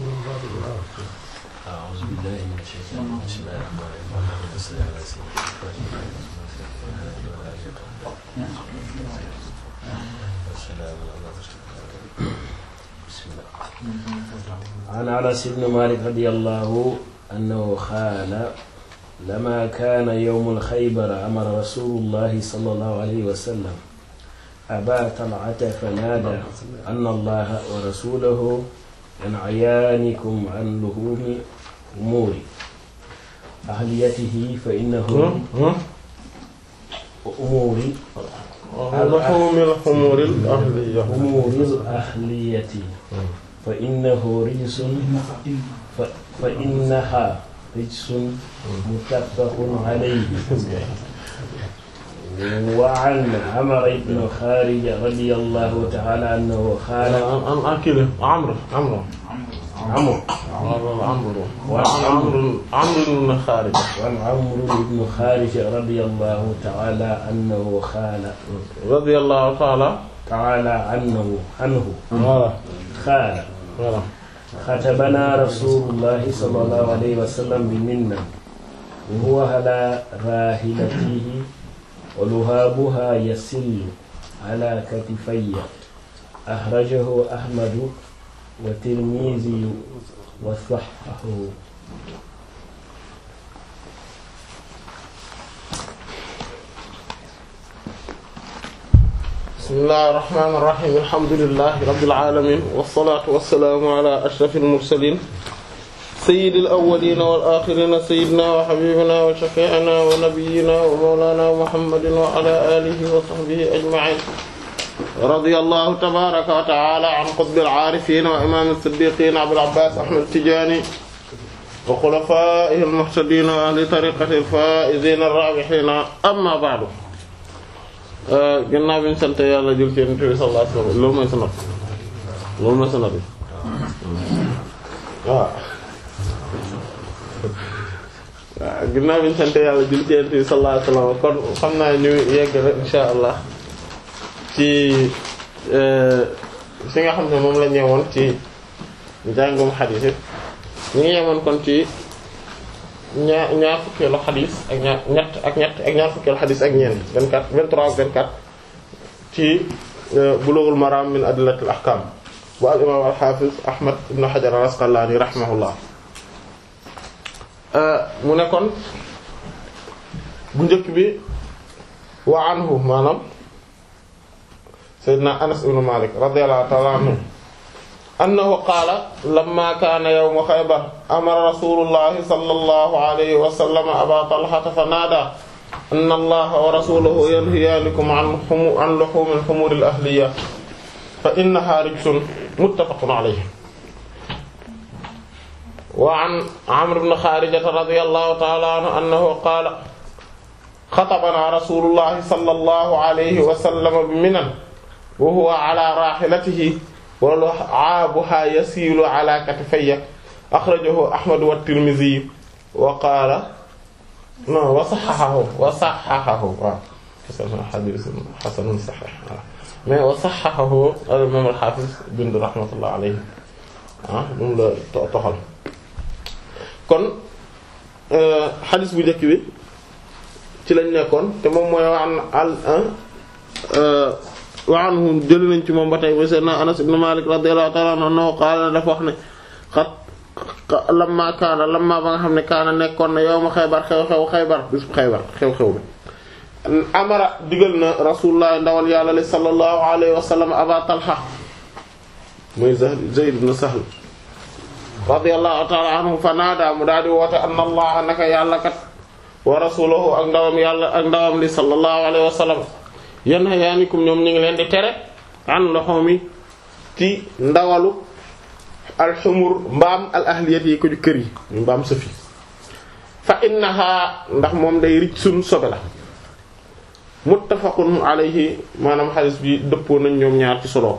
أعوذ بالله من الشيطان الرجيم بسم الله الرحمن الرحيم اللهم صل على سيدنا محمد بسم الله عن أنس بن مالك رضي الله أنه قال لما كان يوم الخيبر أمر رسول الله صلى الله عليه وسلم أبا طلعة فنادى أن الله ورسوله ينعيانكم عن لهوم أمور أهليته فإنه أمور لحوم الحمور الأهلية أمور الأهلية فإنه رجس ف- فإنها رجس متفق عليه وعن عمر بن خارج رضي الله تعالى عنه قال عن أكل عمرو عمرو عمرو عمرو وعن عمرو عمرو بن خارج وعن عمرو بن خارج رضي الله تعالى عنه قال رضي الله تعالى تعالى عنه عنه voilà قال voilà خطبنا رسول الله صلى الله عليه وسلم بمنة وهو على راحلته ولهابها يسل على كتفي أخرجه أحمد والترمذي وصححه bismillahi irrahmani irrahim alhamdulilahi rabbil alamin wassalatu wassalamu ala ashrafil mursalin sayyidil awwalina wal akhirina sayyidina wa habibina wa shafi'ina wa nabiyyina wa mawlana muhammadin wa ala alihi wa sahbihi ajma'in radiyallahu tabaraka wa ta'ala an qutbil arifin wa imam as-siddiqin abul abbas ahmad tijani wa khulafaihi al-muhtadin wa ahli tariqati al-faizin ar-rabihin amma ba'du gannaaw bi ñu sant yàlla jël ci Yonent bi sallallahu alayhi wasallam loolu mooy sanad loolu mooy sanad bi waaw waaw gannaaw bi ñu sant yàlla jël ci Yonent bi sallallahu alayhi wasallam kon xam naa ñu yegg rek insha allah ci fi nga xam ne moom la ñëwoon ci njàngum xadiis yi ñu ngi yemoon kon ci ñaar ñaar fukkeelu xadis ak ñaar ñett ak ñett ak ñaar fukkeelu xadis ak ñeent 24 23 24 ci Bulughul Maram min adillatil ahkam bu al imam al hafiz Ahmad ibn Hajar al Asqalani rahimahullah mu ne kon bu njëkk bi wa anhu maanaam Seydina Anas ibn Malik radiyallahu ta'ala anhu annahu qaala lamma kaana yawmu xaybar amara rasulullahi sallallahu alayhi wa sallam aba talhata fa naada anna allaha wa rasulahu yanhiyaanikum an humu an luhumil humuril ahliya fa innaha rijsun muttafaqun alayhi wa an amr ibn xaarijata radiyallahu ta'ala anhu annahu qaala xatabana rasulullahi sallallahu alayhi wa sallam bi minan wa huwa ala raahilatihi wala aabuha yasiilu ala katifayya axrajahu ahmad wa tirmizi wa qaala non wa saxaxahu wa saxaxahu waaw xadiis xasanun saxiix waaw mais wa saxaxahu al imaam al xaafis bind rahmatullah alayhi ah moom la toxal kon xadiis bu njëkk bi ci lañ nekkoon te moom mooy waan al wa anhu jëli nañ ci moom ba tey ba seydna Anas ibn Malik radiyallahu ta'ala anhu qaala dafa wax ne xat lamma kaana lamma ba nga xam ne kaana nekkoon na yawma Xaybar xew-xew Xaybar bisu Xaybar xew-xew bi amara digal na rasulullah ndawal yàlla li sallallahu alayhi wa sallam Aba Talha muy Zayd ibn Sahl radiyallahu ta'ala anhu fa naada mu daal di woote anna allah naka yàlla kat wa rasuluhu ak ndawam yàlla ak ndawam li sallallahu alayhi wa sallam yanhayaanikum ñoom ñu ngi leen di tere an loxomi ci ndawalu alxumur mbaam al ahliyat yi ko ju kër yi ñu mbaam sëfi fa innaha ndax moom day rij sun sobe la muttafaqun alayhi maanaam xadis bi dëppoo nañ ñoom ñaar ci solo ko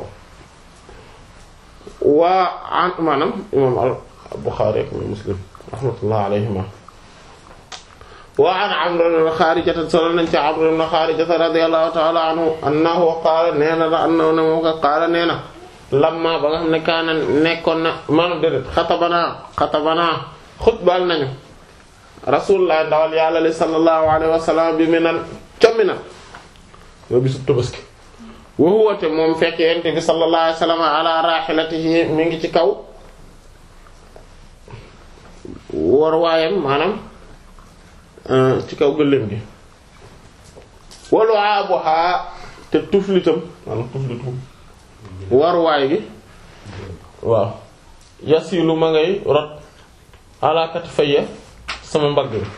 waa an maanaam imam al Buxaari ak Muslim rahmatullah alayhima wa an Amr ibn Xaarijata solo nañ ci Amr ibn Xaarijata radiyallahu ta'ala anhu annahu qaala nee na la annahu ne moom ko qaala nee na lamma ba nga xam ne kaana nekkoon na maanaam déedéet xatabanaa xatabanaa xutbal nañu rasulullah ndawal yàlla li sallallahu alayhi wa sallam bi minan ca minan moo bisu Tabaski wa huwa te moom fekk yonent bi sallallahu alayhi wa sallam ala rahilatihi mi ngi ci kaw war waayam maanaam ci kaw gëléem gi walu aabohaa te tuflitam maanaam tuflitum war waay gi waaw yasilu ma ngay rot ala katifayya sama mbagg mi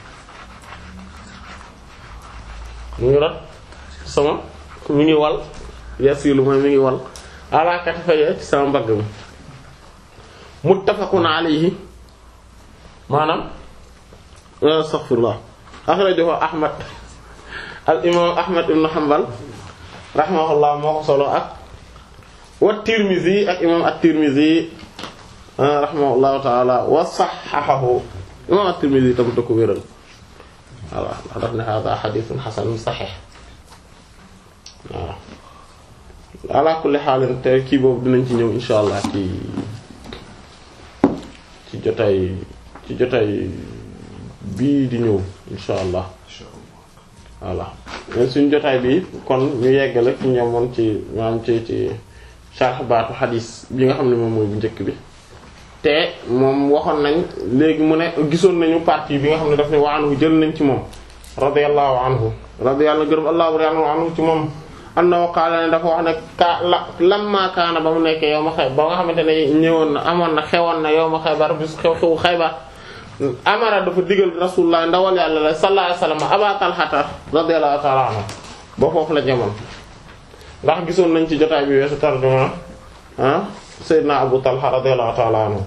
mu ngi rot sama mi ngi wal yasilu ma mi ngi wal ala katifayya ci sama mbagg mi muttafaqun alayhi maanaam astaghfirullah akhrajahu ahmad al imam ahmad ibn hanbal rahimahullah moo ko solo ak wa tirmizi ak imam at-tirmizi rahimahullahu taala wa sahhahahu imam at-tirmizi tamit da ko wéral voilà ndax daf ne hada hadithun hasanun sahih waaw ala kulli xaalin te kii boobu dinañ ci ñëw insha allah ci ci jotaay ci jotaay bii di ñëw insha allah voilà mais suñu jotaay bi kon ñu yeggale ci ñamoon ci maanaam ci ci sharh baatu xadiis bi nga xam ne moom mooy bu njëkk bi te moom waxoon nañ léegi mu ne gisoon nañu partie bi nga xam ne daf ne wa anhu jël nañ ci moom radiyallahu anhu radiyallahu gërëm allahu anhu ci moom annahu qaala ne dafa wax ne ka la lamma kaana ba mu nekkee yow ma xay ba nga xamante ne ñëwoon na amoon na xewoon na yow ma xaybar bis xew xewu xaybar amara dafa digal rasulullah ndawal yàlla la sallallahu alayhi wasallam aba talhata radiyallahu ta'ala anhu ba foofu la jamoon ndax gisoon nañ ci jotaay bi weesu tarjuma ah sayyidina abu talha radiyallahu ta'ala anhu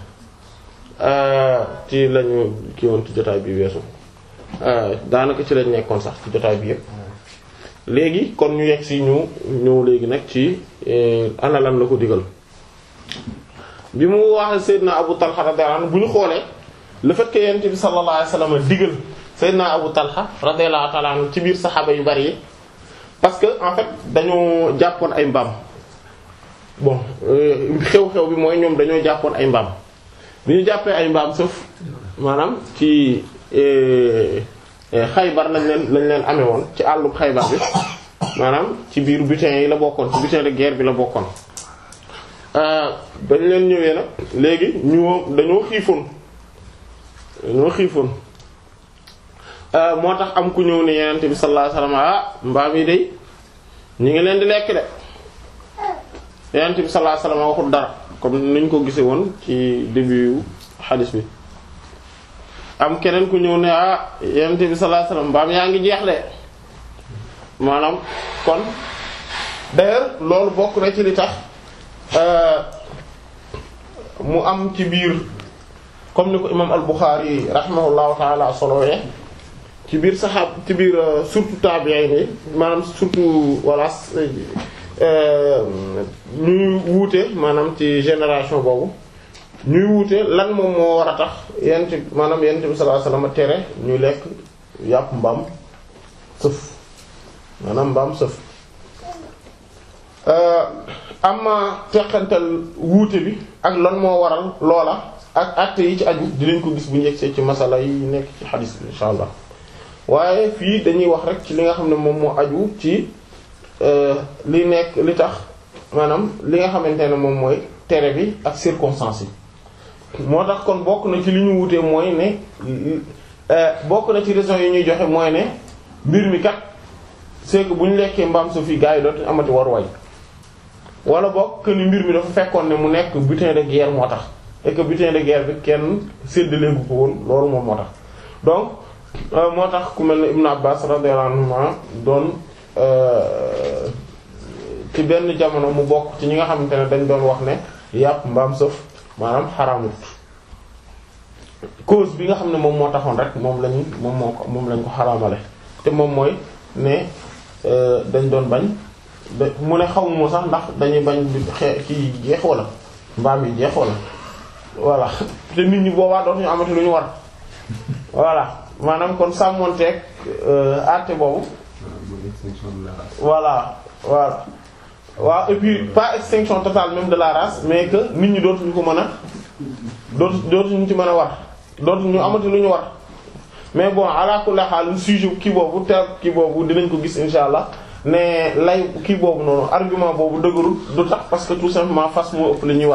ci lañu ki woon ci jotaay bi weesu daanaka ci lañ nekkoon sax ci jotaay bi yëpp léegi kon ñu yegg si ñu ñëw léegi nag ci ana lan la ko digal bi mu wax sayyidina abu talha radiyallahu anhu bu ñu xoolee le fait que yonent bi sallallahu alayhi wasallam digal sayyidina Abu Talha radiyallahu ta'ala anhu ci biir saxaaba yu bari yi parce que en fait dañoo jàppoon ay mbaam bon xew-xew bi mooy ñoom dañoo jàppoon ay mbaam bi ñu jàppee ay mbaam sauf maanaam ci Xaybar lañ leen lañ leen amee woon ci àllub Xaybar bi maanaam ci biir butin yi la bokkoon ci butin de guerre bi la bokkoon dañ leen ñëwee nag léegi ñu dañoo xiifoon ñoo xiifoon moo tax am ku ñëw ne yenente bi sallallahu alayhi wasallam ah mbaam yi day ñu ngi leen di lekk de yenente bi sallallahu alayhi wasallam waxul dara comme niñ ko gise woon ci début xadis bi am keneen ku ñëw ne ah yenente bi sallallahu alayhi wasallam mbaam yaa ngi jeex de maanaam kon d'ailleurs loolu bokk na ci li tax mu am ci biir comme ni ko imam al-Bukhari rahimahullahu taala solowee ci biir saxaab ci biir surtout tabi'in yi maanaam surtout voilà ñuy wuute maanaam ci génération boobu ñuy wuute lan moom moo war a tax yent maanaam yent bi sallallahu alayhi wasallam tere ñuy lekk yàpp mbaam sëf maanaam mbaam sëf ama teqantal wuute bi ak lan moo waral loola ak acte yi ci aju dinañ ko gis bu ñu yegsee ci masala yi nekk ci xadis bi insha allah waaye fii dañuy wax rek ci li nga xam ne moom moo aju ci li nekk li tax maanaam li nga xamante ne moom mooy tere bi ak circonstances yi moo tax kon bokk na ci li ñu wutee mooy ne bokk na ci raison yi ñuy joxe mooy ne mbir mi kat c'est que bu ñu lekkee mbaam su fi gars yi dootuñu amati waruwaay wala bokk que ni mbir mi dafa fekkoon ne mu nekk butin de guerre moo tax et que butin de guerre bi kenn séddaleegu ko woon loolu moom moo tax donc moo tax ku mel ne Ibn Abbas radiyallahu anhuma doon ci benn jamono mu bokk ci ñi nga xamante ne dañ doon wax ne yàpp mbaam sëf maanaam xaraamut cause bi nga xam ne moom moo taxoon rek moom lañu moom moo ko moom lañ ko xaraamale te moom mooy ne dañ doon bañ da mu ne xaw ma sax ndax dañuy bañ xe kii jeex wala mbaam yi jeex wala voilà te nit ñi boobaa dootuñu amati lu ñu war voilà maanaam kon sàmmonteeg àtte boobu voilà voilà waaw et puis pas extinction totale même de la race mais que nit ñi dootuñu ko mën a dootu dootuñu ci mën a war dootuñu amati lu ñu war mais bon ala kulli haal sujet kii boobu te kii boobu dinañ ko gis insha allah ne lay kii boobu noonu argument boobu dëgërul du tax parce que tout simplement fas moo ëpp li ñuy war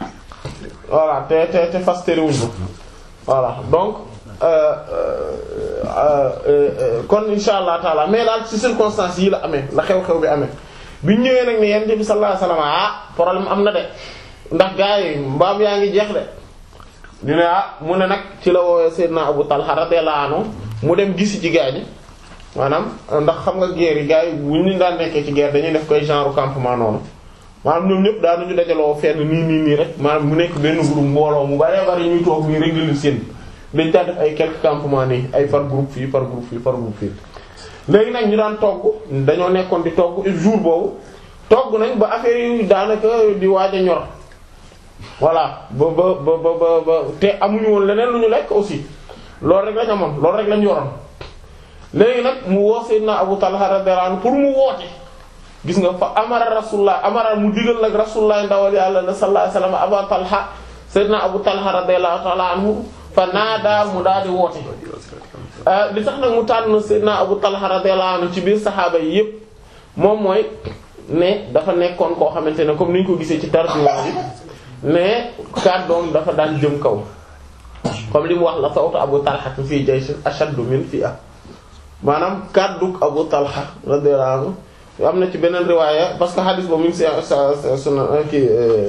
voilà te te te fas terewuñ ko voilà donc euh, euh, euh, kon insha allah taala mais daal ci circonstances yi la amee la xew-xew bi amee biñ ñëwee nag ne yonent bi sallallahu alayhi wasallam ah problème am na de ndax gars yi mbaam yaa ngi jeex de ñu ne ah mu ne nag ci la woowee Seydina Abu Talha radiyallahu anhu mu dem gisi ci gars yi maanaam ndax xam nga guerre yi gars yi bu ñu daan nekkee ci guerre dañuy def koy genre campement noonu maanaam ñoom ñëpp daanuñu dajaloo fenn nii nii nii rek maanaam mu nekk benn groupe mbooloo mu bari bari ñuy toog nii rek di leen seen dañ daan def ay quelques campements nii ay par groupe fii par groupe fii par groupe fii. léegi nag ñu daan togg dañoo nekkoon di togg jour boobu togg nañ ba affaire yi daanaka di waaj a ñor voilà ba ba ba ba ba te amuñu woon leneen lu ñu lekk aussi loolu rek lañ amoon loolu rek lañ yoroon. léegi nag mu woo Seydina Abu Talha radiyallahu anhu pour mu woote gis nga fa amara rasulullah amara mu digal nag rasulullah ndawal yàlla na sallallahu alayhi wasallam Abu Talha Seydina Abu Talha radiyallahu ta'ala anhu fa naada mu daal di woote. li tax nag mu tànn Seydina Abu Talha radiyallahu anhu ci biir saxaaba yi yépp moom mooy ne dafa nekkoon koo xamante ne comme ni ñu ko gisee ci tarjuma bi ne kàddoom dafa daan jëm kaw comme li mu wax la sawtu Abu Talha fii jaysh ashaddu min fi'a maanaam kàddug Abu Talha radiyallahu anhu am na ci beneen riwaaya parce que hadith boobu mi ngi si sa suna ki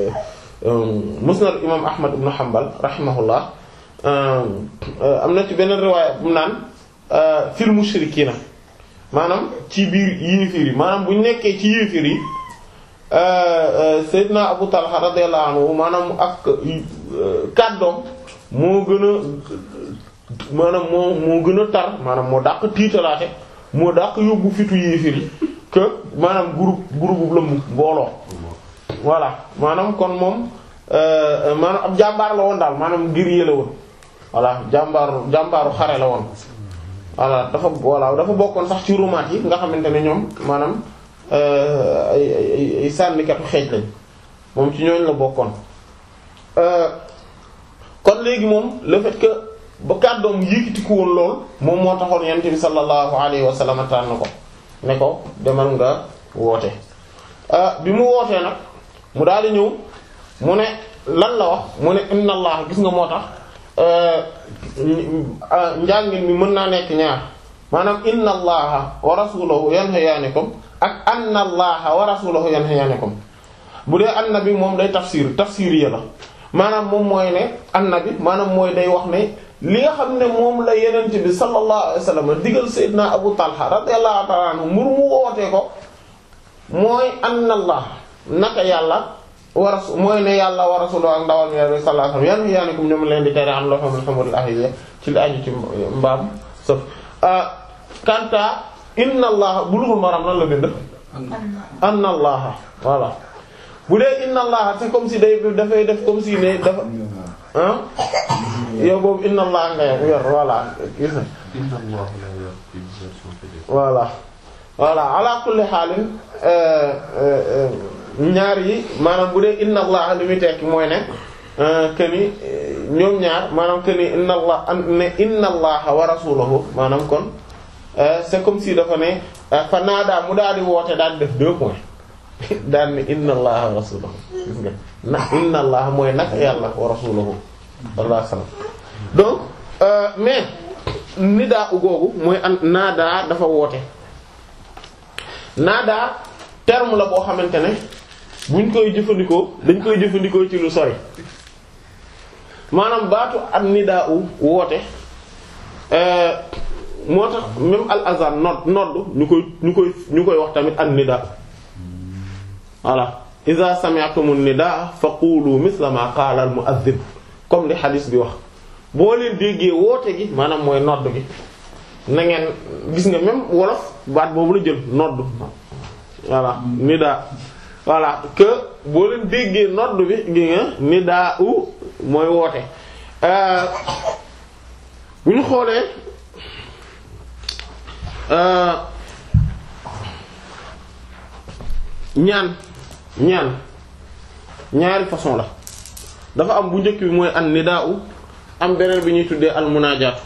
musnad imam Ahmad ibn Hanbal rahimahullah am na ci beneen riwaaya bu naan fil mushrikiina maanaam ci biir yéefir yi maanaam bu ñu nekkee ci yéefir yi Seydina Abu Talha radiyallahu anhu maanaam ak kàddoom moo gën a maanaam moo moo gën a tar maanaam moo dàq tiitalaate moo dàq yóbbu fitu yéefir yi que maanaam groupe groupe bu lëmm mbooloo voilà maanaam kon moom maanaam ab jàmbaar la woon daal maanaam ngir yële woon voilà jàmbaaru jàmbaaru xare la woon voilà dafa voilà dafa bokkoon sax ci rumaat yi nga xamante ne ñoom maanaam ay ay ay sànnikatu xeej lañ moom ci ñooñ la bokkoon kon léegi moom le fait que ba kàddoom yëkkatiku woon lool moom moo taxoon yonent bi sallallahu alayhi wa sallam tànn ko ne ko demal nga woote bi mu wootee nag mu daal di ñëw mu ne lan la wax mu ne inna allah gis nga moo tax njàngin mi mën naa nekk ñaar maanaam inna allaha wa rasulahu yanhayaanikum ak anna allaha wa rasulahu yanhayaanikum bu dee annabi moom day tafsir tafsir ya la maanaam moom mooy ne annabi maanaam mooy day wax ne li nga xam ne moom la yenent bi sallallahu alayhi wasallam digal sayyidina abu talha radiyallahu ta'ala anhu mur mu wootee ko mooy anna allah naka yàlla wa rasul mooy ne yàlla wa rasuluhu ak ndawal mi sallallahu alayhi wasallam yan yaanikum ñoom leen di tere am loo xam ne xamul ahiyya ci li aju ci mbaam sëf kanta inna allah bulughul maram lan la bind anna allah voilà bu dee inna allah c'est comme si day dafay def comme si ne dafa ah yow boobu inna allah nga yor voilà gis na voilà voilà ala kulli xaalin ñaar yi maanaam bu dee inna allah li muy tekki mooy ne que ni ñoom ñaar maanaam que ni inna allah ne inna allah wa rasuluhu maanaam kon c'est comme si dafa ne fa naadaa mu daal di woote daal di def deux points daal ni inna allah wa rasuluhu gis nga na inna allah mooy nag yàlla wa rasuluhu sallallahu alayhi wasallam donc mais nidaa u googu mooy an naadaa dafa woote naadaa terme la boo xamante ne buñ koy jëfandikoo dañ koy jëfandikoo ci lu sori maanaam baatu an nidaa u woote moo tax même al azan nodd nodd ñu koy ñu koy ñu koy wax tamit an nidaa voilà iza sami'tumu nidaa faqulu misla ma qaala al mu'adhdhin comme li hadis bi wax boo leen déggee woote gi maanaam mooy nodd gi na ngeen gis nga même wolof baat boobu la jël nodd voilà nidaa voilà que boo leen déggee nodd bi gi nga nidaa u mooy woote bu ñu xoolee ñaan ñaan ñaari façon la dafa am bu njëkk bi mooy an nidaa'u am beneen bi ñuy tuddee al munaajaatu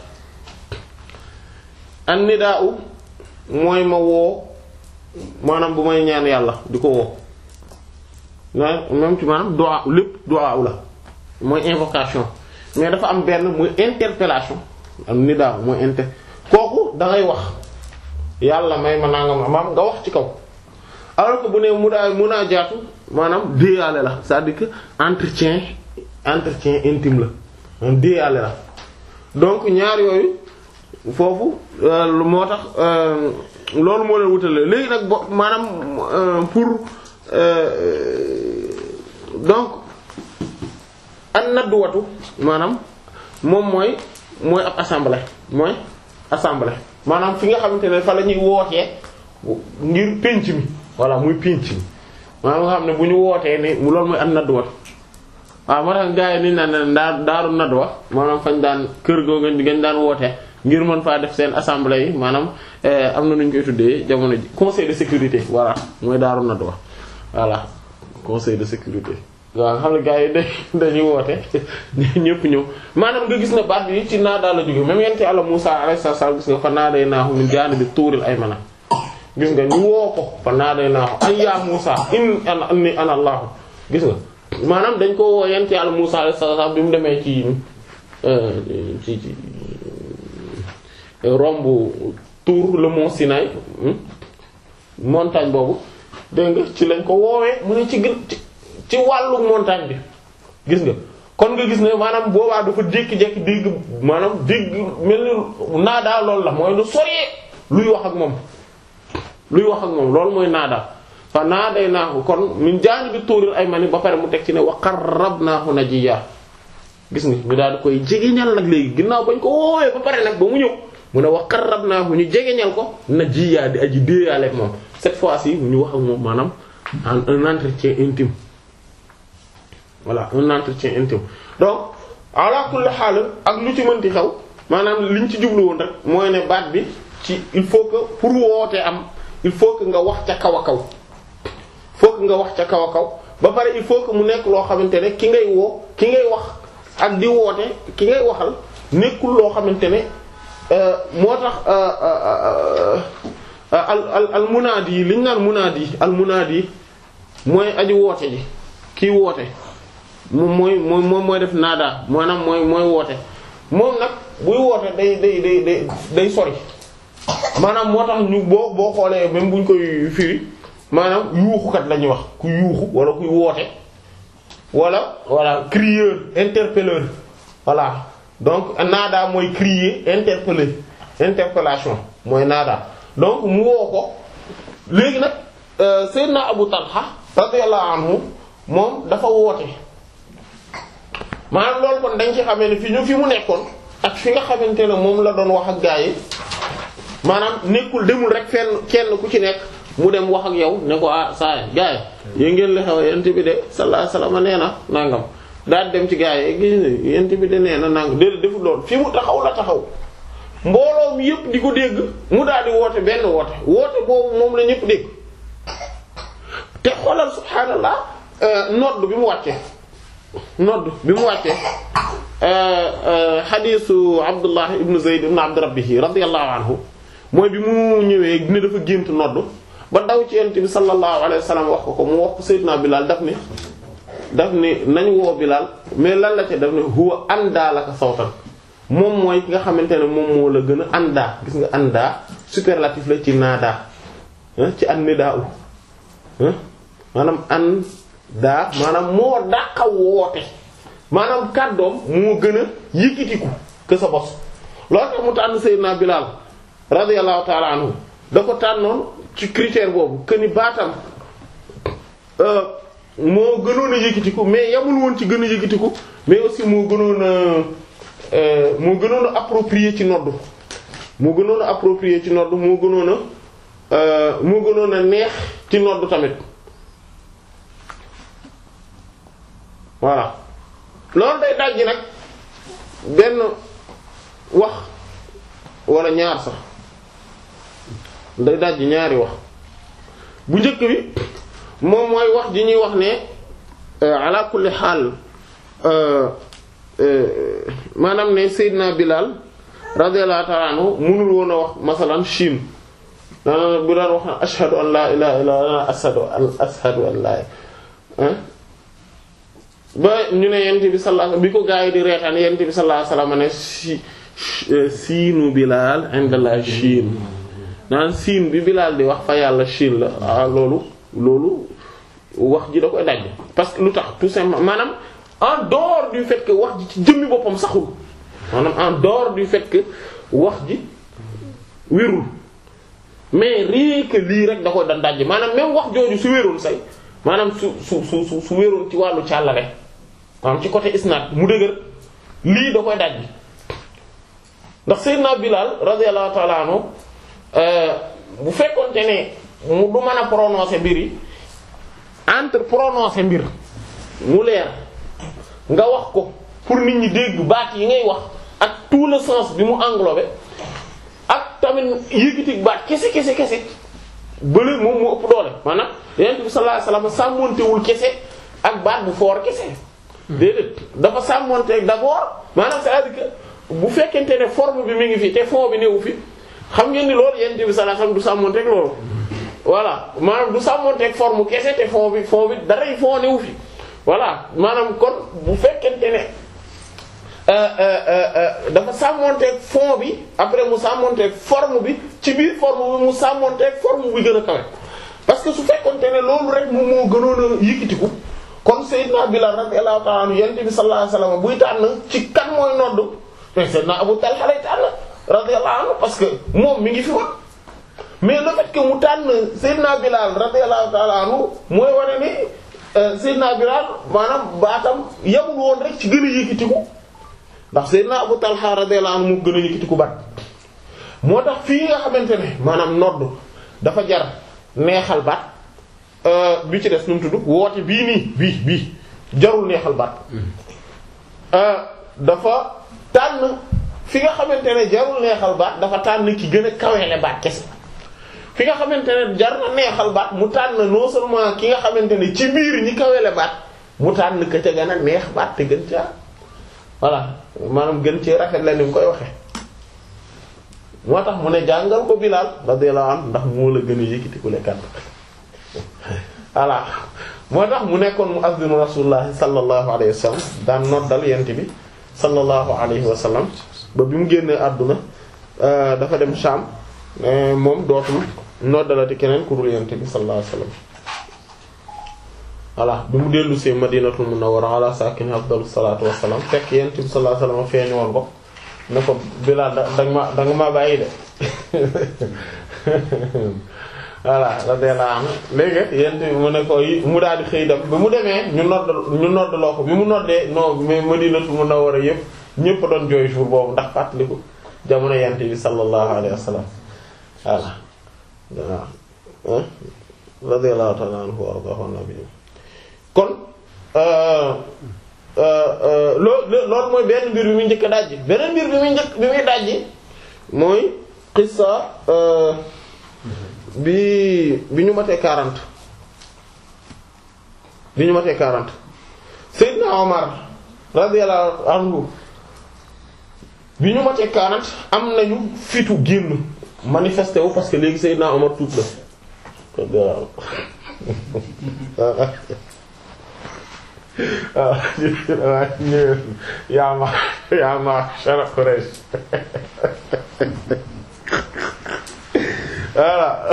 an nidaa'u mooy ma woo maanaam bu may ñaan yàlla di ko woo mais même ci maanaam du'a lépp du'a la mooy invocation mais dafa am benn muy interpellation am nidaa mooy inter kooku da ngay wax yàlla may ma nangam maam nga wax ci kaw alors que bu ne mu daa mun a jaatu maanaam déyaale la c'est-à-dire que entretien entretien intime la maanaam déyaale la donc ñaar yooyu foofu moo tax loolu moo leen wutale léegi nag bo maanaam pour donc an nadduwatu maanaam moom mooy mooy ab assemblée mooy assemblée maanaam fi nga xamante ne fa la ñuy wootee ngir pénc mi voilà muy pénc mi maanaam nga xam ne bu ñu wootee ne loolu mooy an nadduwatu waaw moo tax gars yi niñ naan daa daaru nadduwa maanaam fañ daan kër goo ngañ daan wootee ngir mën faa def seen assemblée yi maanaam am na nu ñu koy tuddee jamono ji conseil de sécurité voilà mooy daaru nadduwa voilà conseil de sécurité waaw xam ne gars yi da dañuy woote ñëpp ñëw maanaam nga gis na baat bi ci naa daal la jóge même yente Yàlla Musaa alayhi salaam gis nga fa naa day naaxu min jaanibi tuuril aymana gis nga ñu woo ko fa naa day naaxu ay yaa Musaa in ana inni ana Allahu gis nga maanaam dañ ko woo yente Yàlla Musaa alayhi salaam bi mu demee ci ci ci romb tour le mont Sinaï montagne boobu dégg nga ci lañ ko woowee mu ne ci gën ci wàllu montagne bi gis nga kon nga gis ne maanaam boobaa dafa jékki-jékki dégg maanaam dégg mel ni naadaa loolu la mooy lu soree luy wax ak moom luy wax ak moom loolu mooy naadaa fa naaday naahu kon min jaanibi tuuril aymani ba pare mu teg ci ne wa qarrabnaahu najiyya gis nga ñu daal di koy jegeñal nag léegi ginnaaw bañ ko woowee ba pare nag ba mu ñëw mu ne wa qarrabnaahu ñu jegeñal ko najiyya di aji déeyaale ak moom cette fois-ci ñu wax ak moom maanaam un entretien intime voilà un entretien intime donc ala kulli xaal ak lu ci mënti xew maanaam liñ ci jublu woon rek mooy ne baat bi ci il faut que pour wootee am il faut que nga wax ca kaw a kaw il faut que nga wax ca kaw a kaw ba pare il faut que mu nekk loo xamante ne ki ngay woo ki ngay wax ak di woote ki ngay waxal nekkul loo xamante ne moo tax al al al munaadi yi liñ naan munaadi al munaadi mooy aji woote ji kii woote moom mooy mooy moom mooy def naadaa maanaam mooy mooy woote moom nag buy woote day day day day day sori maanaam moo tax ñu boo boo xoolee même buñ koy firi maanaam yuuxukat la ñuy wax ku yuuxu wala kuy woote wala voilà crieur interpelleur voilà donc naadaa mooy crier interpeller interpellation mooy naadaa donc mu woo ko léegi nag Seydina Abu Talha radiyallahu anhu moom dafa woote maanaam loolu kon dañ ci xamee ne fi ñu fi mu nekkoon ak fi nga xamante ne moom la doon wax ak gaa yi maanaam nekkul demul rek fenn kenn ku ci nekk mu dem wax ak yow ne ko ah saa yi gaa yi yéen ngeen la xew yent bi de sallallahu alayhi wasallam nee na nangam daal dem ci gaa yi gis ne yent bi de nee na nangam déedéet deful loolu fi mu taxaw la taxaw mbooloo mi yëpp di ko dégg mu daal di woote benn woote woote boobu moom la ñëpp dégg te xoolal subhaanallah nodd bi mu wàccee nodd bi mu wàccee xadiisu Abdullah ibn Zayd ibn Abd Rabbihi radiyallahu anhu mooy bi mu ñëwee ne dafa gént nodd ba daw ci yent bi sallallahu alayhi wa sallam wax ko ko mu wax ko Seydina Bilal daf ne daf ne nañ woo Bilal mais lan la ca daf ne huwa andaa laka sawtan moom mooy ki nga xamante ne moom moo la gën a andaa gis nga andaa superlatif la ci naadaa ci an nidaa u maanaam an daa maanaam moo dàqa woote maanaam kàddoom moo gën a yëkkatiku que sa bos loolu tax mu tànn Seydina Bilal radiyallahu ta'ala anhu da ko tànnoon ci critère boobu que ni baatam moo gënoon a yëkkatiku mais yamul woon ci gën a yëkkatiku mais aussi moo gënoon a moo gënoon a approprié ci nodd moo gënoon a approprié ci nodd moo gënoon a moo gënoon a neex ci nodd tamit voilà loolu day dajji nag benn wax wala ñaar sax day dajji ñaari wax bu njëkk bi moom mooy wax ji ñuy wax ne ala kulli xaal maanaam ne Seydina Bilal radiyallahu ta'ala anhu mënul woon a wax masalan Chine daanaka bu daan wax na ashhadu an laa ilaaha illallaah ashhadu an ashhadu an laa ba ñu ne yent bi sallallahu bi ko gaa yi di reetaan yent bi sallallahu alayhi wasallam ne si siinu Bilal indallah Chine naan siin bi Bilal di wax fa yàlla Chine la ah loolu loolu wax ji da koy daj parce que lu tax tout simplement maanaam en dehors du fait que wax ji ci jëmmi boppam saxul maanaam en dehors du fait que wax ji wérul mais rien que lii rek da koy da daj maanaam même wax jooju su wérul say maanaam su su su su su wérul ci wàllu càllale maanaam ci côté isnad mu dëgër lii da koy daj ndax Seydina Bilal radiyallahu ta'ala anhu bu fekkonte ne mu du mën a prononcer mbir yi entre prononcer mbir mu leer nga wax ko pour nit ñi dégg baat yi ngay wax ak tout le sens bi mu englobé ak tamit yëkkati baat kese kese kese bële moom mu ëpp doole maanaam Yonent bi sallallahu alayhi wasallam sàmmontewul kese ak baat bu foor kese déedéet dafa sàmmonte d'abord maanaam c'est-à-dire que bu fekkente ne forme bi mi ngi fi te fond bi newu fi xam ngeen ni loolu Yonent bi sallallahu alayhi wasallam du sàmmonteeg loolu voilà maanaam du sàmmonteeg forme kese te fond bi fond bi daray fond newu fi voilà maanaam kon bu fekkente ne dafa sàmmonteeg fond bi après mu sàmmonteeg forme bi ci biir forme bi mu sàmmonteeg forme bi gën a kawe parce que su fekkonte ne loolu rek moom moo gënoon a yëkkatiku comme Seydina Bilal radiyallahu ta'ala anhu yonent bi sallallahu alayhi wasallam buy tànn ci kan mooy nodd mais Seydina Abu Talha lay tànn radiyallahu anhu parce que moom mi ngi fi woon mais le fait que mu tànn Seydina Bilal radiyallahu ta'ala anhu mooy wane ni Seydina Bilal maanaam baatam yamul woon rek ci gën a yëkkatiku ndax Seydina Abu Talha radiyallahu anhu mu gën a yëkkatiku baat moo tax fii nga xamante ne maanaam nodd dafa jar neexal baat bi ci des nu mu tudd woote bii nii bii bii jarul neexal baat dafa tànn fi nga xamante ne jarul neexal baat dafa tànn ki gën a kaweele baat kese fi nga xamante ne jar na neexal baat mu tànn non seulement ki nga xamante ne ci biir ñi kaweele baat mu tànn ka ca gën a neex baat te gën caa voilà maanaam gën cee rafet la ni mu koy waxe moo tax mu ne jàngal ko Bilaal radiyallahu anhu ndax moo la gën a yëkkati ku lekkat voilà moo tax mu nekkoon mu azdinu rasulullahi sallallahu alayhi wa sallam daan noddal yent bi sallallahu alayhi wa sallam ba bi mu génnee àdduna dafa dem Sham moom dootul noddalati keneen ku dul yent bi sallallahu alayhi wa sallam voilà bi mu dellu see madinatul munawwara ala sakini afdalu salatu wassalam fekk yent bi sallallahu alayhi wa sallam feeñu woon ko ne ko Bilaal da danga ma danga ma bàyyi de voilà radiyallahu anhu léegi yent bi mu ne ko mu daal di xëy dem ba mu demee ñu nodd ñu noddloo ko bi mu noddee non mais madinatul munawwara yëpp ñëpp doon jooy jour boobu ndax fàttaliku jamono yent bi sallallahu alayhi wa sallam voilà waaw radiyallahu ta'ala anhu wa ardahu nabi kon loolu loolu mooy benn mbir bi muy njëkk a dajji beneen mbir bi muy njëkk bi muy dajji mooy qissa bi bi ñu matee quarante bi ñu matee quarante Seydina Omar radiyallahu anhu bi ñu matee quarante am nañu fitu génn manifesté wu parce que léegi Seydina Omar tuub la waaw ñëw yaa ma yaa ma shara Quraysh voilà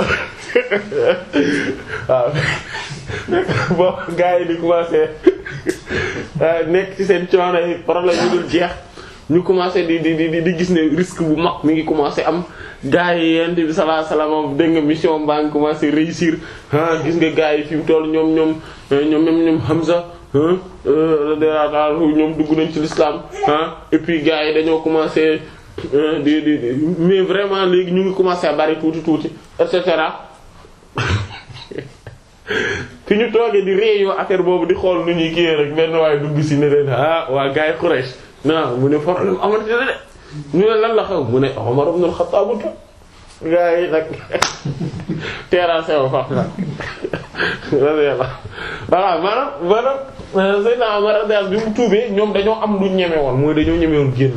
waaw bon gars yi di commencé nekk ci seen coono yi problème yu dul jeex ñu commencé di di di di gis ne risque bu mag mi ngi commencé am gars yi yent bi sallallahu alayhi wasallam dégg nga mission baa ngi commencé réussir ah gis nga gars yi fi mu toll ñoom ñoom ñoom ñoom ñoom Hamza ñoom dugg nañ ci l'islam ah et puis gars yi dañoo commencé di di mais vraiment léegi ñu ngi commencé à bari tuuti tuuti et cetera fi ñu toogee di réunion affaire boobu di xool nu ñuy kii rek benn waaye dugg si ne leen ah waa gars yi Quraysh non mu ne problème amati na de ñu ne lan la xew mu ne Umar ibn al-Khattab gars yi nag terrassé wu fa voilà maanaam maanaam Seydina Omar radiyallahu bi mu tuubee ñoom dañoo am lu ñeme woon mooy dañoo ñeme woon génn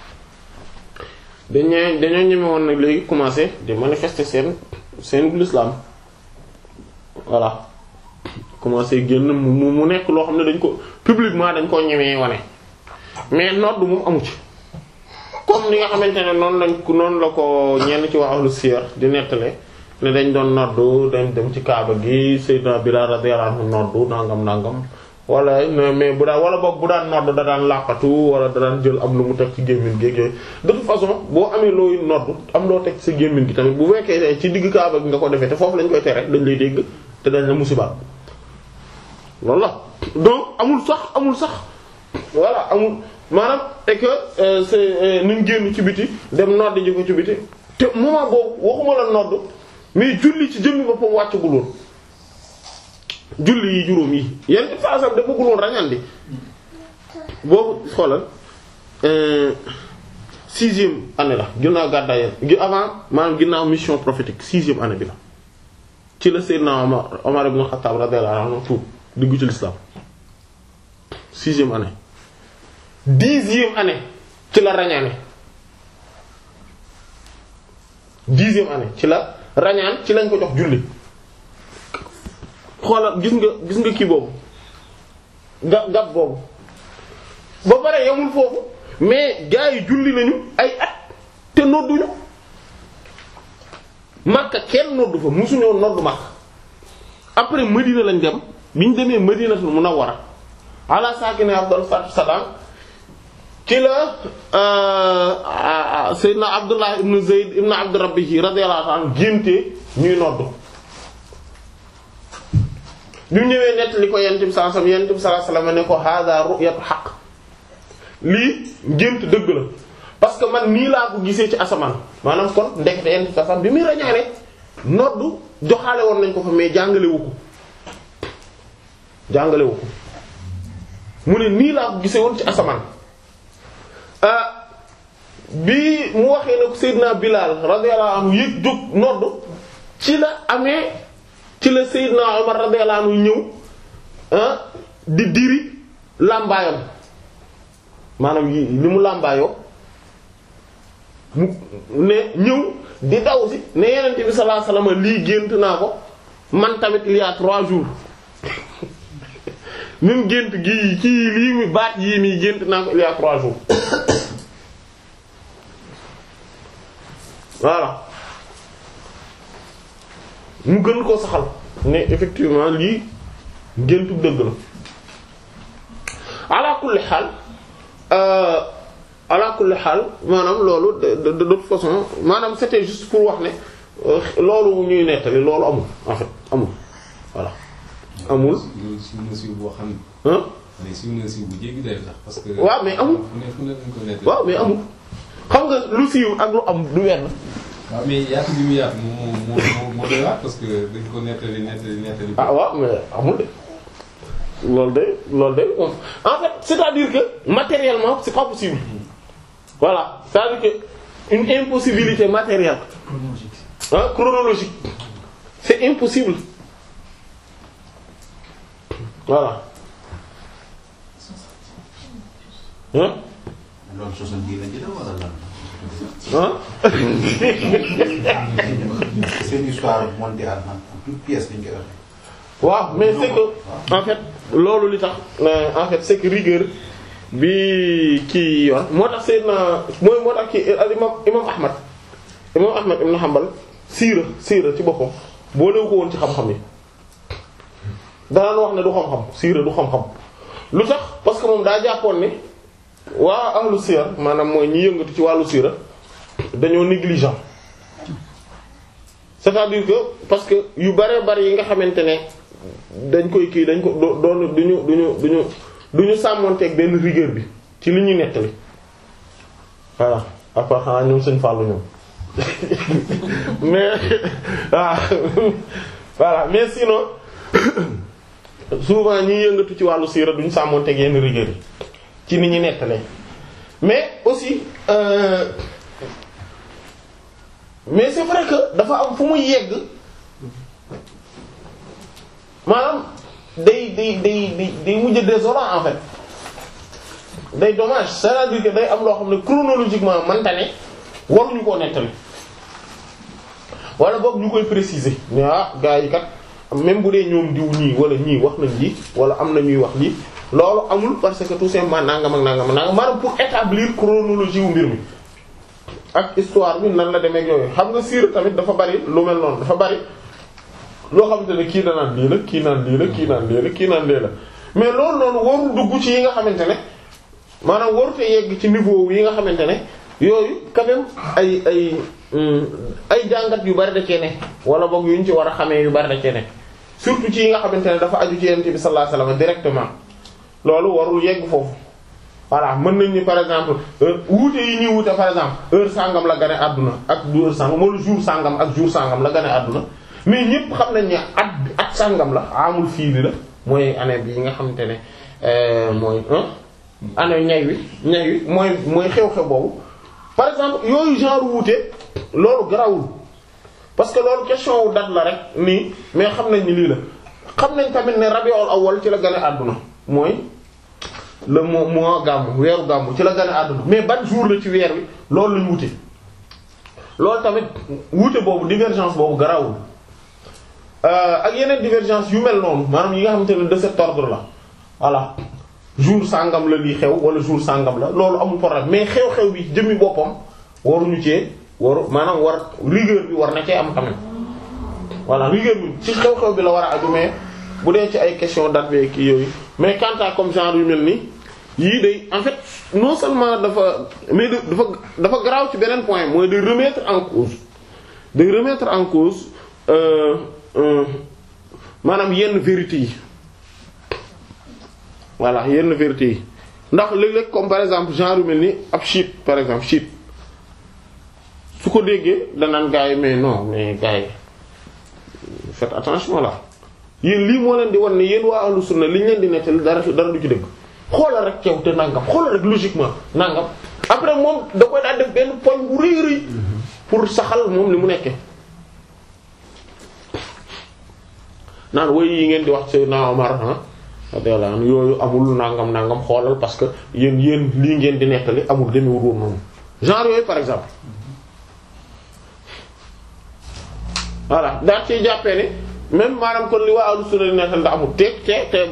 dañoo dañoo ñeme woon nag léegi commencer di manifester seen seen l'islam voilà commencer génn mu mu nekk loo xam ne dañ ko publiquement dañ koo ñemee wane mais nodd moom amu ci comme ni nga xamante ne noonu lañ ko noonu la ko ñenn ci waa ahlu siyar di nettale ne dañ doon noddu dañ dem ci kaaba gi Seydina Bilaal radiyallahu anhu noddu nangam nangam wala mais bu daan wala boog bu daan noddu da daan làqatu wala da daan jël am lu mu teg ci gémmiñ gi de toute façon boo amee looy noddu am loo teg ci sa gémmiñ gi tamit bu fekkee ci digg kaaba gi nga ko defee te foofu lañ koy tere dañ lay dégg te dañ la musiba loolu la donc amul sax amul sax voilà amul maanaam et que c'est nuñ génn ci biti dem nodd ji ko ci biti te moment boobu waxuma la nodd mais julli ci jëmmi boppam wàccagul woon julli yi juróom yi yenn façon da bëggul woon rañandi boobu xoolal sixième année la ginnaaw gàddaay gi avant maanaam ginnaaw mission prophétique sixième année bi la ci la Seydina Omar Omar ibn Khattab radiyallahu anhu tuub dugg ci l'islam sixième année dixième année ci la rañaane dixième année ci la rañaan ci lañ ko jox julli xoolal gis nga gis nga kii boobu ga gab boobu ba pare yamul foofu mais gaa yi julli nañu ay at te nodduñu Makka kenn noddu fa musuñoo noddu Makka après Medina lañ dem bi ñu demee Madinatul Munawwara ala saakine afdal salaam ci la Seydina Abdullah ibn Zayd ibn Abd Rabbih radiyallahu anhu génte ñuy noddu bi mu ñëwee nett li ko yent bi sallallahu alayhi wasallam yent bi sallallahu alayhi wasallam ne ko hada ru'yatu haqq lii gént dëgg la parce que man nii laa ko gisee ci asamaan maanaam kon ndekete yent bi sallallahu bi muy rañaane noddu joxaale woon nañ ko fa mais jàngalewu ko jàngalewu ko mu ne nii laa ko gisee woon ci asamaan bi mu waxee ne ko Seydina Bilal radiyallahu anhu yëg jóg nodd ci la amee ci la Seydina Omar radiyallahu anhu ñëw di diri làmbaayam maanaam yi li mu làmbaayoo mu ne ñëw di daw si ne Yonent bi sallallahu alayhi wasallam lii gént naa ko man tamit il y a trois jours même gént gii kii lii mi baat yii nii gént naa ko il y a trois jours voilà mu gën koo saxal ne effectivement lii géntu dëgg la ala kulli xaal ala kulli xaal maanaam loolu de de de toute façon maanaam c'était juste pour wax ne loolu ñuy nettali loolu amul en fait amul voilà amul. loolu si na siiw boo xam ah. ne si na siiw bu jéggi day tax parce que. waaw mais amul. fu ne fu ne dañ ko nettali. waaw mais amul xam nga lu siiw ak lu am du wenn. waaw mais yaatu bi mu yaatu moo moo moo moo doy waar parce que dañ ko nettali nettali nettali. ah waaw mais amul de loolu de loolu de moom en fait c'est-à-dire que matériellement c'est pas possible voilà c'est-à-dire que une impossibilité matérielle ah chronologique c'est impossible voilà hein loolu soixante dix lañ jëlee wala lan. hein seen histoire montée en en toute pièce lañ koy waxee. waaw mais c'est que en fait loolu li tax en fait c'est que rigueur bi kii yor moo tax Seydina mooy moo tax kii al imam imam Ahmad imam Ahmad ibn Hanbal siira siira ci boppam boo lew ko woon ci xam-xam yi danaan wax ne du xam-xam siira du xam-xam lu tax parce que moom daa jàppoon ne waa ahlu siyar maanaam mooy ñi yëngatu ci wàllu siira dañoo négligent c'est-à-dire que parce que yu bare bari yi nga xamante ne dañ koy kii dañ ko doon duñu duñu duñu duñu sàmmonteeg benn rigueur bi ci li ñuy nettali voilà après xanaa ñoom sëñ Fallou ñoom mais waaw voilà mais sinon souvent ñi yëngatu ci wàllu siira duñu sàmmonteeg yenn rigueur yi ci ni ñuy nettalee mais aussi euh, mais c'est vrai que dafa am fu muy yegg maanaam day day day day day mujj désolant en fait day dommage c'est-à-dire que day am loo xam ne chronologiquement manta ne waruñu koo nettali wala boog ñu koy préciser ne ah gars yi kat même bu dee ñoom diw ñii wala ñii wax nañ lii wala am na ñuy wax lii loolu amul parce que tout simplement nangam ak nangam ak nangam maanaam pour établir chronologie wu mbir mi ak histoire bi nan la demee ak yooyu xam nga siira tamit dafa bari lu mel noonu dafa bari loo xamante ne kii da naan lii la kii naan lii la kii naan lii la kii naan lii la mais loolu noonu warul dugg ci yi nga xamante ne maanaam warute yegg ci niveau yi nga xamante ne yooyu quand même ay ay ay jàngat yu bari da cee ne wala boog yu ñu ci war a xamee yu bari da cee ne surtout ci yi nga xamante ne dafa aju ci yonent bi sallallahu alayhi wasallam directement loolu warul yegg foofu. voilà mën nañ ni par exemple wuute yi ñuy wuute par exemple heure sangam la gane àdduna ak du heure sangam wala jour sangam ak jour sangam la gane àdduna mais ñépp xam nañ ne at at sangam la amul fiili la mooy année bi nga xamante ne mooy année ñay wi ñay wi mooy mooy xew-xew boobu par exemple yooyu genre wuute loolu garawul parce que loolu question wu date la rek nii mais xam nañ ni lii la xam nañ tamit ne rabiul awwal ci la gane àdduna mooy le mois mois gàmmu weeru gàmmu ci la gane àdduna mais ban jour la ci weer wi loolu lañ wute loolu tamit wuute boobu divergence boobu garawul ak yeneen divergence yu mel noonu maanaam yi nga xamante ne de cet ordre la voilà jour sàngam la lii xew wala jour sàngam la loolu amul problème mais xew-xew bi jëmmi boppam waruñu cee waru maanaam war rigueur bi war na cee am tamit voilà rigueur bi ci xew-xew bi la war a aju mais bu dee ci ay question date bi kii yooyu mais quant à comme genre yu mel nii yii day en fait non seulement dafa mais dafa dafa garaaw ci beneen point mooy de remettre en cause de remettre en cause euh, euh, maanaam yenn vérité yi voilà yenn vérité yi ndax léeg-léeg comme par exemple genre yu mel ni ab chiite par exemple chiite su ko déggee danaan gars yi mais non mais gars yi faites attention là yéen lii moo leen di wan ne yéen waa ahlu sunna li ñu leen di nettali dara dara du ci dëgg xoolal rek ceew te nangam xoolal rek logiquement nangam après moom da koy daal def benn poñ bu rëy rëy pour saxal moom li mu nekkee naan woy yi ngeen di wax Seydina Omar ah radiyallahu anhu yooyu amul nangam nangam xoolal parce que yéen yéen lii ngeen di nettali amul demewul woon noonu genre yooyu par exemple voilà daal ciy jàppee ne même maanaam kon li waa ahlu sunna di nettali da amul teeg te te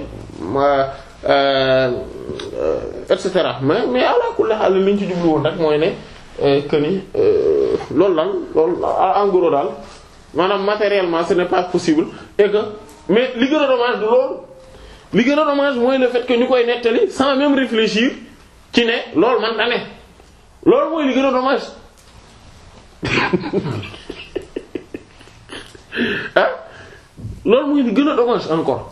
et cetera mais mais ala kulli haal li ñu ci jublu woon rek mooy ne que ni loolu lan loolu en gros daal maanaam matériellement ce n'est pas possible et que mais li gën a dommage du loolu li gën a dommage mooy le fait que ñu koy nettali sans même réfléchir ci ne loolu man ta ne loolu mooy li gën a dommage ah loolu mooy li gën a dommage encore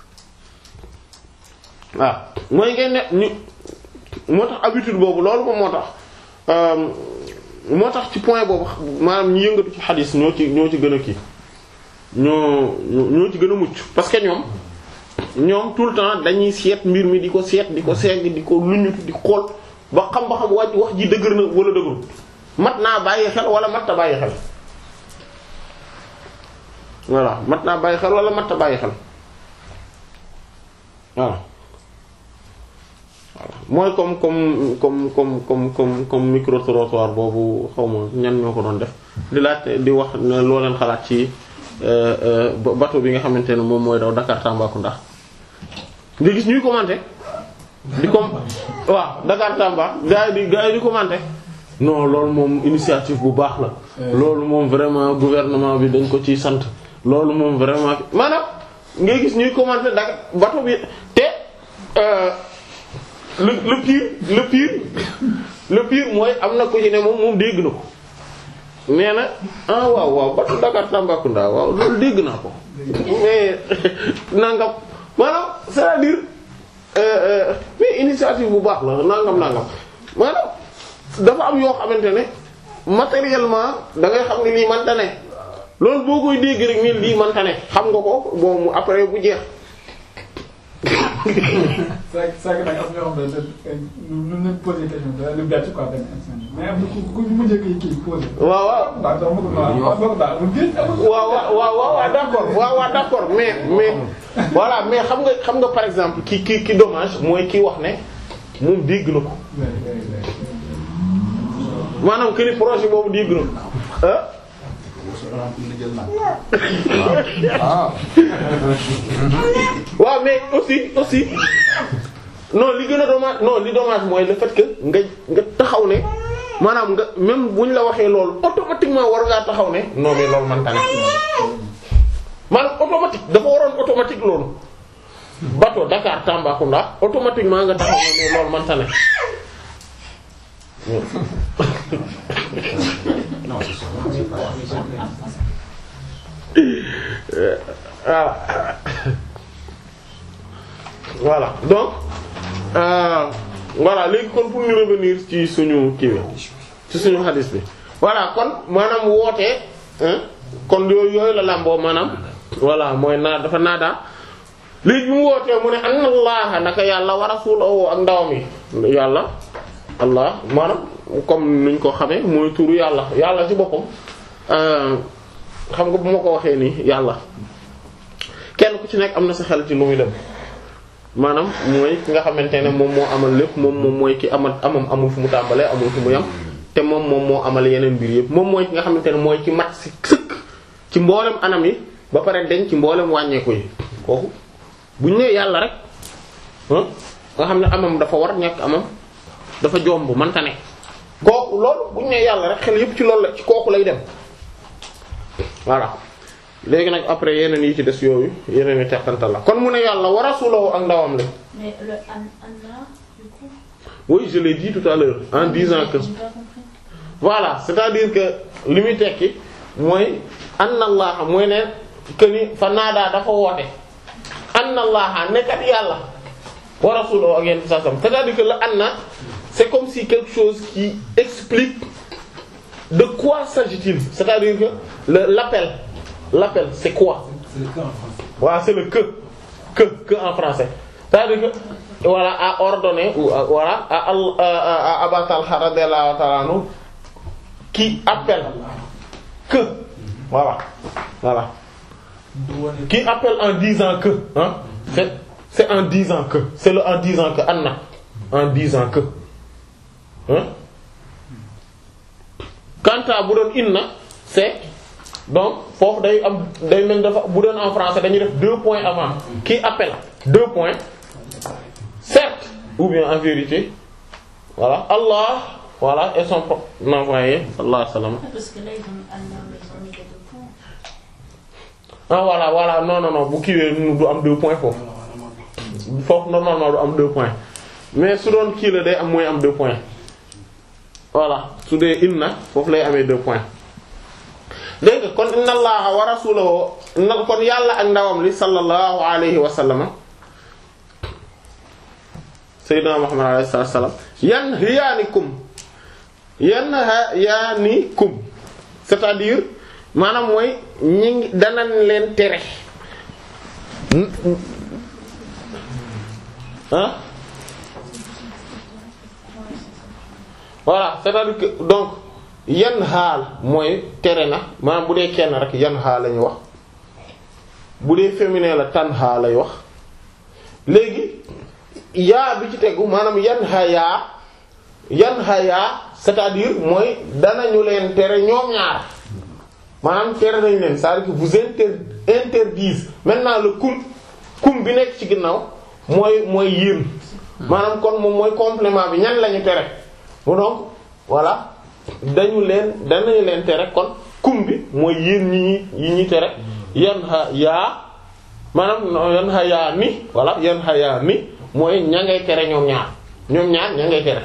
waaw mooy ngay ne ñu moo tax habitude boobu loolu moom moo tax moo tax ci point boobu maanaam ñu yëngatu ci xadis ñoo ci ñoo ci gën a kii ñoo ñoo ci gën a mucc parce que ñoom ñoom tout le temps dañuy seet mbir mi di ko seet di ko segg di ko luñutu di xool ba xam ba xam wàcc wax ji dëgër na wala dëgërul mat naa bàyyi xel wala mat ta bàyyi xel voilà mat naa bàyyi xel wala mat ta bàyyi xel voilà mooy comme comme comme comme comme comme comme micro trottoir boobu xaw ma ñan ñoo ko doon def di laaj di wax ne loo leen xalaat ci bateau bi nga xamante ne moom mooy daw Dakar Tambacounda nga gis ñuy commenter di com waaw Dakar Tamba gars yi di gars yi di commenter non loolu moom initiative bu baax la loolu moom vraiment gouvernement bi dañ ko ciy sant loolu moom vraiment maanaam ngay gis ñuy commenter Dakar bateau bi te le le pire le pire le pire mooy am na ko ci ne moom moom dégg na ko nee na ah waaw waaw bateau Dakar Tambacounda waaw loolu dégg naa ko mais nangam maanaam c'est-à-dire mais initiative bu baax la nangam nangam maanaam dafa am yoo xamante ne matériellement da ngay xam ne lii manta ne loolu boo koy dégg rek ni lii manta ne xam nga ko bon après bu jeex c'est c'est que nag am na ñoo xam ne lu leen posé question da leen bett quoi benn instant mais am na ku ku mu njëkk kii posé. waaw waaw waaw sax mu waaw waaw daal mu génn amul. waaw waaw waaw waaw d'accord waaw waaw d'accord mais mais voilà mais xam nga xam nga par exemple ki ki ki dommage mooy ki wax ne moom dégg na ko maanaam que ni projet boobu dégg na ko ah ah waaw mais aussi aussi non li gën a dommage non li dommage mooy le fait que nga nga taxaw ne maanaam nga même bu ñu la waxee loolu automatiquement war ngaa taxaw ne non mais loolu man tane maanaam automatique dafa waroon automatique loolu bateau Dakar Tambacounda automatiquement nga taxaw ne mais loolu man tane voilà voilà donc euh, voilà léegi kon pour ñu revenir ci suñu kii bi ci suñu xadis bi voilà kon maanaam woote hein kon yooyu yooyu la làmboo maanaam voilà mooy naa dafa naadaa léegi bi mu wootee mu ne anna allaha naka yàlla wa rasulahu ak ndawam yi yàlla allah maanaam comme nuñ ko xamee mooy turu yàlla yàlla ci boppam euh, xam nga bu ma ko waxee nii yàlla kenn ku ci nekk am na sa xel ci lu muy dem maanaam mooy ki nga xamante ne moom moo amal lépp moom moom mooy ki amal amam amul fu mu tàmbalee amul fu mu yam te moom moom moo amal yeneen mbir yëpp moom mooy ki nga xamante ne mooy ki mat si sëkk ci mboolem anam yi ba pare denc ci mboolem wàññeeku yi kooku bu ñu nee yàlla rek ah nga xam ne amam dafa war ñàkk amam dafa jomb mënta ne kooku loolu bu ñu nee yàlla rek xel yëpp ci loolu la ci kooku lay dem voilà léegi nag après yeneen yi ci des yooyu yeneen yi teqantal la kon mu ne yàlla wa rasulahu ak ndawam la Mais le an Allah, du coup, oui je l'ai dit tout à l'heure en disant que j'ai pas compris. voilà c'est-à-dire que li muy tekki mooy anna allaha mooy ne que ni fa naadaa dafa woote anna allaha nekkat yàlla wa rasulahu ak yenn sasam c'est-à-dire que le anna c'est comme si quelque chose qui explique de quoi s'agit-il c'est-à-dire que le l'appel l'appel c'est quoi c'est le cas en français. voilà c'est le que que que en français c'est-à-dire que voilà à ordonner ou à- voilà à al à, à, à Aba Talha radiyallahu ta'ala anhu qui appelle que voilà voilà qui appelle en disant que hein c'est c'est en disant que c'est le en disant que anna en disant que hein quant à bu doon inna c'est donc foofu day am day mel dafa bu doon en français dañuy def deux points avant qui appelle deux points certes ou bien en vérité voilà Allah voilà et son propre envoyé Allah salam Parce que là, ils ont Allah, mais ils ont mis les deux points. ah voilà voilà non non non bu kiiwee du am deux points foofu foofu normalement du am deux points mais su doon kii la day am mooy am deux points voilà su dee inna foofu lay amee deux points dégg nga kon inna allaha wa rasulahu na kon yàlla ak ndawam li sallallahu alayhi wa sallama sayyidina muhammad alayhi salatu wasallam yanhiyaanikum yanhiyaanikum c'est-à-dire maanaam mooy ñi ngi danañ leen tere ah voilà c'est-à-dire que donc yan xaal mooy tere na maanaam bu dee kenn rek yan xaal lañu wax bu dee féminin la tan xaal lay wax léegi yaa bi ci tegu maanaam yan xayaa yan xayaa c'est-à-dire mooy danañu leen tere ñoom ñaar maanaam tere nañ leen c'est-à-dire que vous inter interdisent maintenant le kum kum bi nekk ci ginnaaw mooy mooy yéen maanaam kon moom mooy complément bi ñan lañu tere mu donc voilà dañu leen danañu leen tere kon kum bi mooy yéen ñi ñi yi ñuy tere yan xa yaa maanaam yan xa yaa ni voilà yan xa yaa ni mooy ña ngay tere ñoom ñaar ñoom ñaar ña ngay tere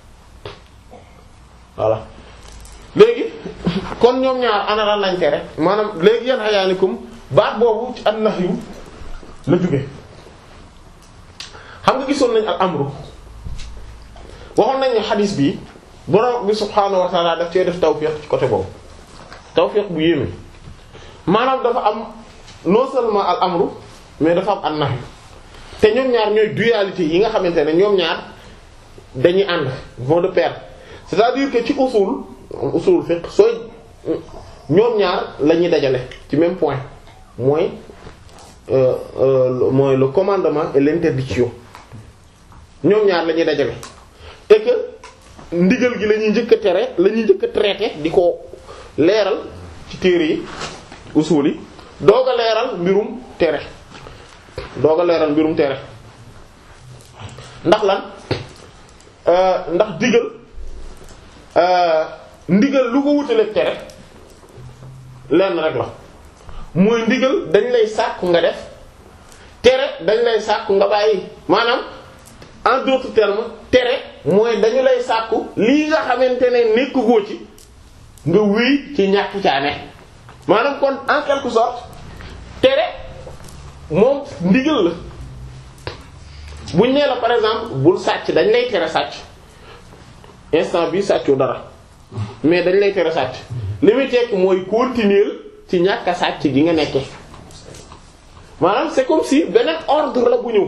voilà léegi kon ñoom ñaar ana lan lañ tere maanaam léegi yan xayaanikum baat boobu ci an nahyu la jóge xam nga gisoon nañ al amru waxoon nañ ne xadiis bi borom bi subhaanahu wa ta'ala daf cee def tawfiq ci côté boobu tawfiq bu yéeme maanaam dafa am non seulement al amru mais dafa am an nahyu te ñoom ñaar ñooy dualité yi nga xamante ne ñoom ñaar dañuy ànd vont de pair c'est-à-dire que ci usul usul fiqh sooy ñoom ñaar la ñuy dajale ci même point mooy euh, euh, mooy le commandement et l'interdiction ñoom ñaar la ñuy dajale et que ndigal gi la ñuy njëkk a tere la ñuy njëkk a traité di ko leeral ci téere yi usul yi doog a leeral mbirum tere doog a leeral mbirum tere ndax lan euh, ndax digal euh, ndigal lu ko wutaleeg tere lenn rek la mooy ndigal dañ lay sàkku nga def tere dañ lay sàkku nga bàyyi maanaam en d'autres termes tere mooy dañu lay sàkku lii nga xamante ne nekk goo ci nga wéy ci ñàkk caane maanaam kon en quelque sorte tere moom ndigal la buñ nee la par exemple bul sàcc dañ lay tere sàcc instant bi sàccoo dara mais dañ lay tere sàcc li muy tekki mooy continuer ci ñàkk a sàcc gi nga nekke maanaam c'est comme si beneen ordre la bu ñëw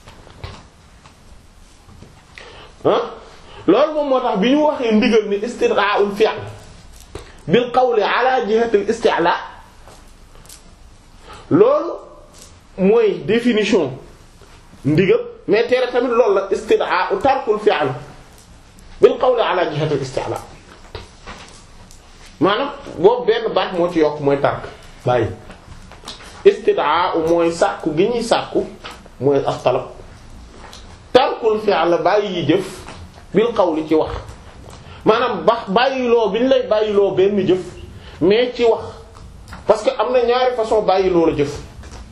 ah loolu moom moo tax bi ñu waxee ndigal ni istidra'ul fi'l bil qawli ala jihati al isti'la loolu mooy définition ndigal mais tere tamit loolu la istida'u tarkul fi'l bil qawli ala jihati al isti'la maanaam boobu benn baat moo ci yokk mooy tark bàyyi istida'u mooy sàkku gi ñuy sàkku mooy as-talab tarkul fi'l bàyyi yi jëf bil qawli ci wax maanaam bax bàyyiloo bi ñu lay bàyyiloo benn jëf mais ci wax parce que am na ñaari façon bàyyiloo la jëf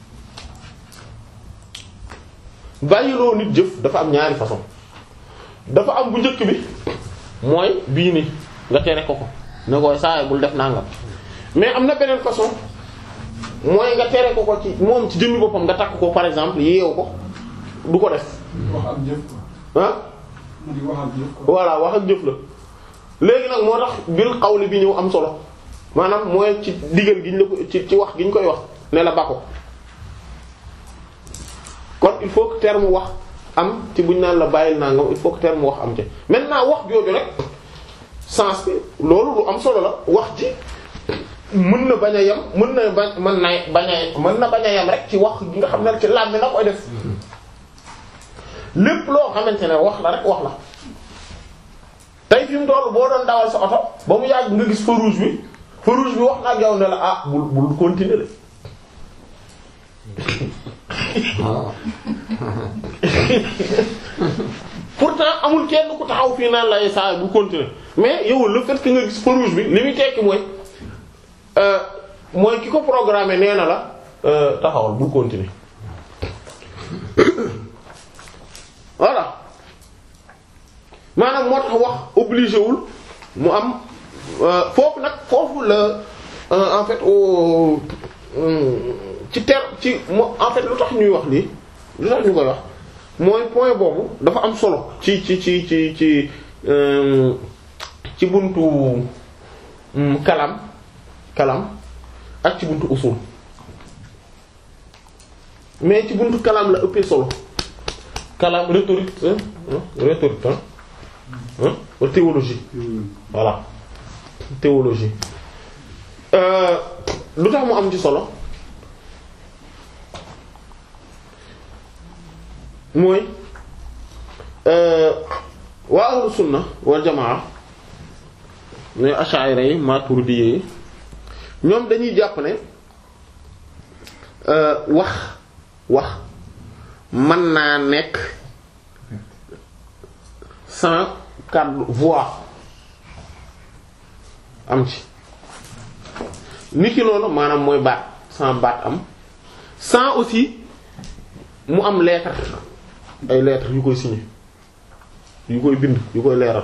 bàyyiloo nit jëf dafa am ñaari façon dafa am bu njëkk bi mooy bii ni nga tere ko ko ne koy saa bul def nangam mais am na beneen façon mooy nga tere ko ko ci moom ci jëmmi boppam nga takk ko par exemple yeewu ko du ko def wax ak jëf quoi ah mu di wax ak jëf quoi. voilà wax ak jëf la léegi nag moo tax bil xawli bi ñëw am solo maanaam mooy ci digal gi ñu la ko ci ci wax gi ñu koy wax ne la ba ko kon il faut que terme wax am ci buñ naan la bàyyil nangam il faut que terme wax am ci maintenant wax jooju rek sens bi loolu lu am solo la wax ji mën na bañ a yem mën na bañ mën na bañ a mën na bañ a yem rek ci wax gi nga xam ne ci làmmi na koy def lépp loo xamante ne wax la rek wax la tey fi mu toll boo doon dawal sa oto ba mu yàgg nga gis feu rouge bi feu rouge bi wax na ak yow ne la ah bul bul continuer la pourtant amul kenn ku taxaw fii naan lay saa bul continuer mais yow le fait que nga gis feu rouge bi li muy tekki mooy euh, mooy ki ko programmé nee na la euh, taxawal bul continuer voilà maanaam moo tax wax obligé wul mu am foofu nag foofu la en fait au ci ter ci mo en fait lu tax ñuy wax lii lu tax ñu koy wax mooy point boobu dafa am solo ci ci ci ci ci ci buntu kalam kalam ak ci buntu usul mais ci buntu kalam la ëppee solo kalam rhétorique hein, hein, rhétorique hein, hein, ou théologie voilà théologie euh, lu tax mu am ci solo mooy euh, waa ahlu sunna wal jamaa ñooy ash'ari yi maturidi yi ñoom dañuy jàpp ne euh, wax wax mën naa nekk sans cadre voix am ci ni ki noonu maanaam mooy baat sans baat am sans aussi mu am lettre ay lettre yu koy signé yu koy bind yu koy leeral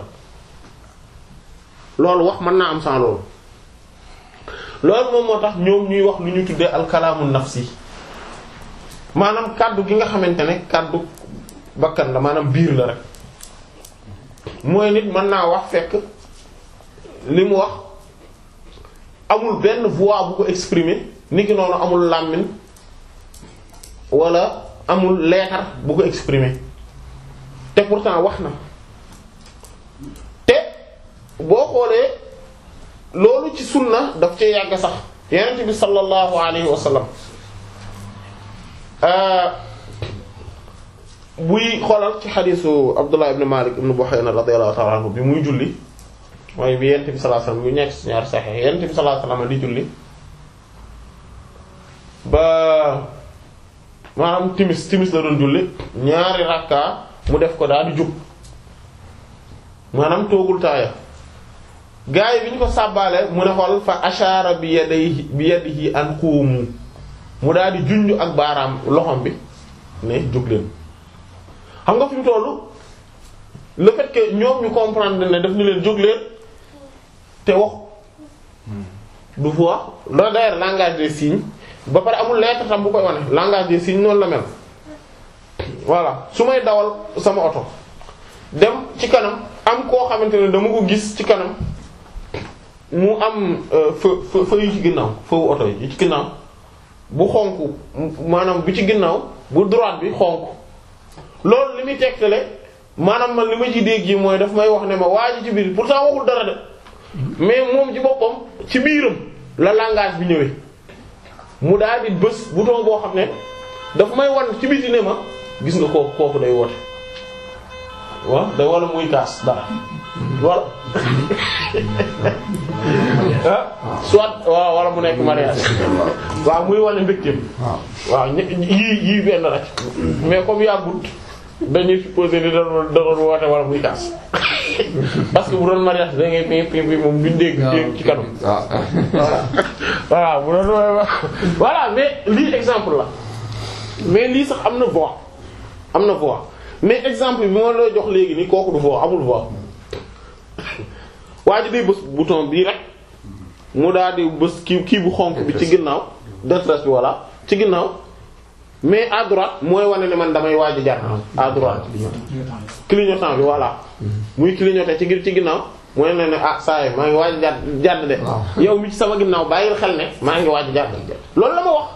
loolu wax mën naa am sans loolu loolu moom moo tax ñoom ñuy wax lu ñu tuddee alkalaamu nafsi maanaam kàddu gi nga xamante ne kàddu bakkan la maanaam biir la rek mooy nit mën naa wax fekk li mu wax amul benn voix bu ko exprimer niki noonu amul làmmiñ wala amul leetar bu ko exprimer te pourtant wax na te boo xoolee loolu ci sunna daf cee yàgg sax yonent bi sallallahu alayhi wa sallam buy xoolal ci xadiisu Abdullah ibn Malik ibn Buhayna radiyallahu ta'ala anhu bi muy julli mooy bi yonent bi sallallahu alayhi wa sallam bu nekk ci ñaari saxiix yonent bi sallallahu alayhi wa sallam di julli ba maanaam timis timis la doon julli ñaari rakka mu def ko daal di jub maanaam toogul taaya gaa yi bi ñu ko sàbbaale mu ne xool fa ashara bi yadihi bi yadihi an qumu mu daal di junj ak baaraam loxom bi ne jóg leen xam nga fi mu tollu le fait que ñoom ñu comprendre ne daf ni leen jóg leen te wax du voix loolu d'ailleurs langage des signes ba pare amul lettre tam bu koy wane langage des signes noonu la mel voilà su may dawal sama oto dem ci kanam am koo xamante ne dama ko gis ci kanam mu am feu feu feu yi ci ginnaaw feu oto yi ci ginnaaw bu xonk maanaam bi ci ginnaaw bu droite bi xonk loolu li muy tegtale maanaam man li ma ci dégg yi mooy daf may wax ne ma waa ji ci biir pourtant waxul dara de mais moom ci boppam ci biiram la langage bi ñëwee mu daal di bës bouton boo xam ne daf may wan ci biti ne ma gis nga kooku kooku day woote waaw day wala muy kaas dara wala ah soit waaw wala mu nekk mariage waaw muy wane mbégteem waaw yii yii benn rek mais comme yàggut dañuy supposer ni da doon da doon woote wala muy kaas parce que bu doon mariage da ngay pi pi pi moom duñ dégg dégg ci kanam voilà bu doon voilà mais lii exemple la mais lii sax am na voix am na voix mais exemple bi ma la jox léegi ni kooku du voix amul voix waa ji day bës bouton bii rek mu daal di bës kii kii bu xonk bi ci ginnaaw détresse bi voilà ci ginnaaw mais à droite mooy wane ne man damay waaj a jar à droite clignotant bi voilà muy clignoter ci ci ginnaaw mooy ne ne ah saa yi maa ngi waaj a jàdd jàdd de yow mi ci sama ginnaaw bàyyil xel ne maa ngi waaj a jàdd loolu la ma wax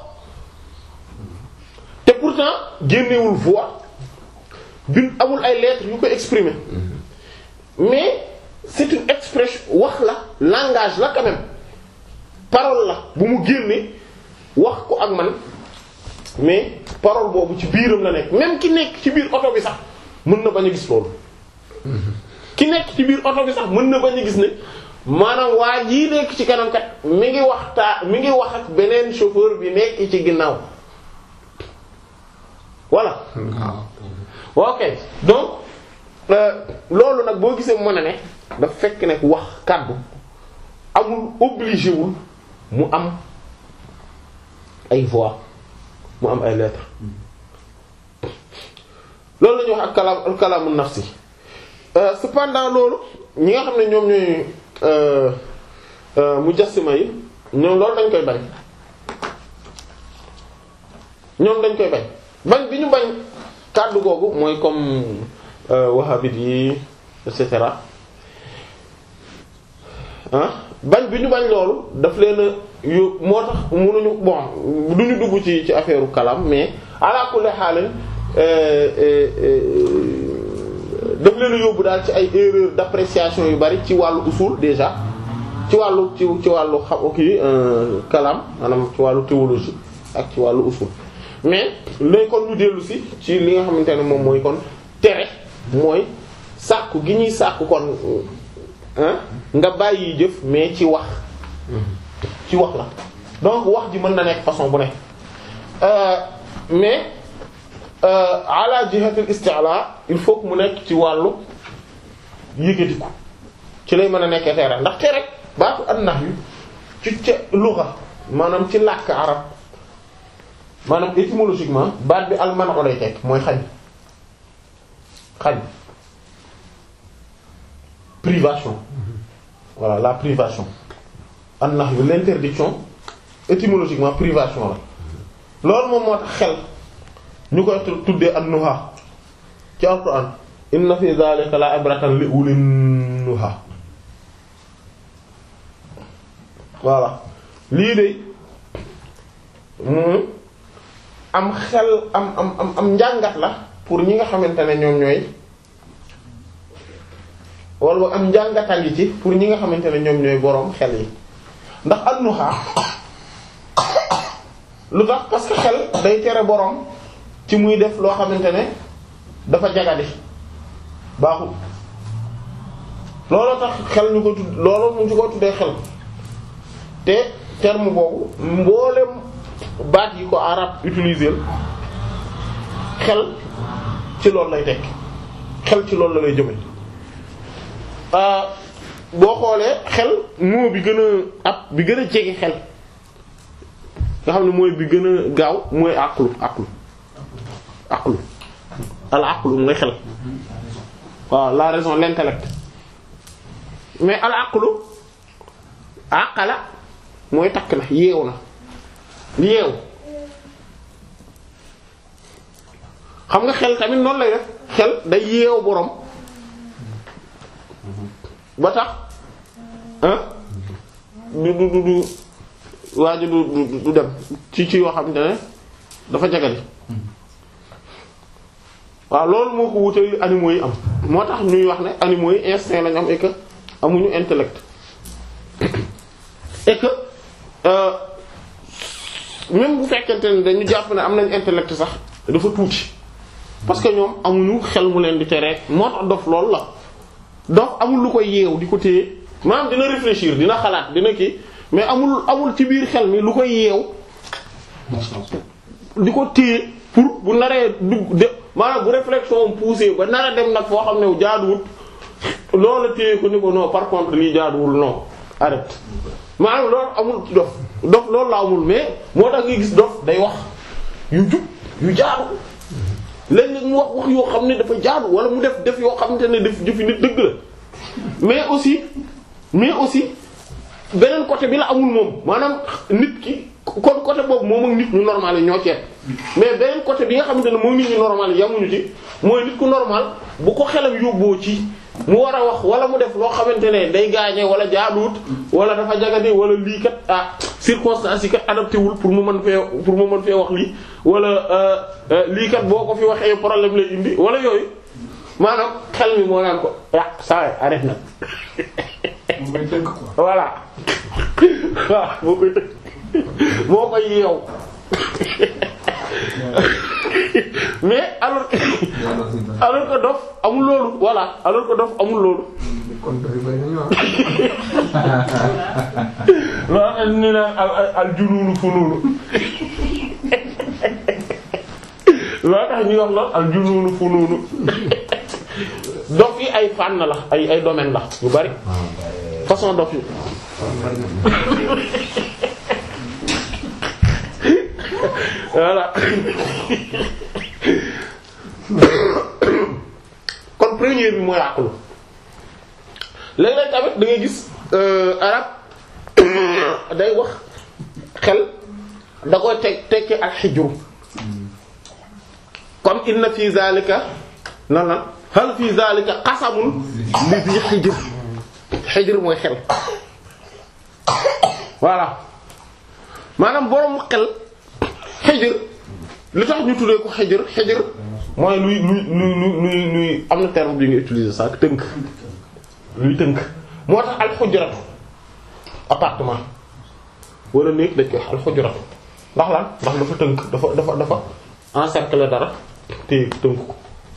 te pourtant génnewul voix bin amul ay lettres yu ko exprimer mais c'est une expression wax la langage la quand même parole la bu mu génne wax ko ak man mais parole boobu ci biiram la nekk même ki nekk ci biir oto bi sax mën na bañ a gis loolu ki nekk ci biir oto bi sax mën na bañ a gis ne maanaam waa jii nekk ci kanam kat mi ngi waxtaa mi ngi wax ak beneen chauffeur bi nekk ci ginnaaw voilà ok donc loolu nag boo gisee mën a ne daf fekk ne wax kàddu amul obligé wul mu am ay voix mu am ay lettres loolu la ñuy wax ak kalaam al kalaamu nafsi cependant loolu ñi nga xam ne ñoom ñooy mujassima yi ñoom loolu dañ koy bañ ñoom dañ koy bañ bañ bi ñu bañ kàddu googu mooy comme wahhabite yi et cetera ah bañ bi ñu bañ loolu daf leen a yu moo tax mënuñu bon du ñu dugg ci ci affaire kalam mais ala kulli haal daf leen a yóbbu daal ci ay erreur d'appréciation yu bari ci wàllu usul déjà ci wàllu ci ci wàllu xam kii kalam maanaam ci wàllu théologie ak ci wàllu usul mais léegi kon ñu dellu si ci li nga xamante ne moom mooy kon tere mooy sàkku gi ñuy sàkku kon nga bàyyi jëf mais ci wax ci wax la donc wax ji mën na nekk façon bu nekk mais ala jihatul isti'la il faut que mu nekk ci wàllu yëgatiku ci lay mën a nekkee tere ndax tere baatu an-nahyu ci ca lugha maanaam ci làkk arab maanaam étymologiquement baat bi almano lay tekk mooy xañ xañ privation voilà la privation an-nahyu l'interdiction étymologiquement privation la loolu moom moo tax xel ñu koy tuddee an-nuha ci alquran inna fi dhalika la ibratan li ulin nuha voilà lii de am xel am am am am njàngat la pour ñi nga xamante ne ñoom ñooy wala am njàngata ngi ci pour ñi nga xamante ne ñoom ñooy boroom xel yi ndax annuha lu tax parce que xel day tere boroom ci muy def loo xamante ne dafa jagadi baaxul looloo tax xel ñu ko tudd looloo mu ñu ko tuddee xel te terme boobu mboolem baat yi ko arab utiliser xel ci loolu lay tekk xel ci loolu la lay jëme boo xoolee xel moo bi gën a ab bi gën a jege xel nga xam ne mooy bi gën a gaaw mooy aqlu aqlu aqlu al aqlu mooy xel waaw la raison l'intellect mais al aqlu aqala mooy takk na yeewu na yeewu xam nga xel tamit noonu lay def xel day yeewu boroom ba tax ah du du du du waa ji du du du dem ci ci yoo xamante ne dafa jagadi waaw loolu moo ko wutali animaux yi am moo tax ñuy wax ne animaux yi instinct lañu am et que amuñu intellect et que euh, même bu fekkente ne dañu jàpp ne am nañ intellect sax dafa tuuti parce que ñoom amuñu xel mu leen di tere moo tax dof loolu la dof amul lu koy yeew di ko téye maanaam dina réfléchir dina xalaat dina kii mais amul amul ci biir xel mi lu koy yeew di ko téye pour bu naree dugg de maanaam bu réflexion poussé ba nar a dem nag foo xam ne jaaduwut loola téye ko ni ko non par contre lii jaaduwul non arrête maanaam loolu amul ci dof dof loolu la amul mais moo tax nga gis dof day wax yu jub yu jaadu léeg-léeg mu wax wax yoo xam ne dafa jaadu wala mu def def yoo xamante ne def jëfi nit dëgg la mais aussi mais aussi beneen côté bi la amul moom maanaam nit ki kon côté boobu moom ak nit ñu normal yi ñoo ceeb mais beneen côté bi nga xamante ne moom nit ñu normal yi yamuñu ci mooy nit ku normal bu ko xelam yóbboo ci mu war a wax wala mu def loo xamante ne day gaañee wala jaaduwut wala dafa jagadi wala lii kat ah circonstances yi kat adapté wul pour mu mën fee pour mu mën fee wax lii wala lii kat boo ko fi waxee problème lay indi wala yooyu maanaam xel mi moo naan ko ah saa yi arrête nag moom ngay tënk quoi. voilà waaw moo koy tënk moo koy yeew mais alors que alors que dof amul loolu voilà alors que dof amul loolu kon bëri bëri nañu loolu tax ñu naan al al al junuunu funuunu loolu tax ñuy wax lool al junuunu funuunu dof yi ay fànn la ay ay domaine la yu bari façon dof yi voilà kon première bi mooy àqlu léeg-léeg tamit da ngay gis arab day wax xel da koy teg tekki ak xijru comme inna fi zalika nan lan hal fi zalika qasamun li fi xijr xijr mooy xel voilà maanaam borom xel xijr li tax ñu tuddee ko xijr xijr mooy luy luy luy luy luy am na terme bi nga utiliser sax tënk luy tënk moo tax alxujratu appartement wala néeg dañ koy wax alxujratu ndax lan ndax dafa tënk dafa dafa dafa encercler dara te tënk ko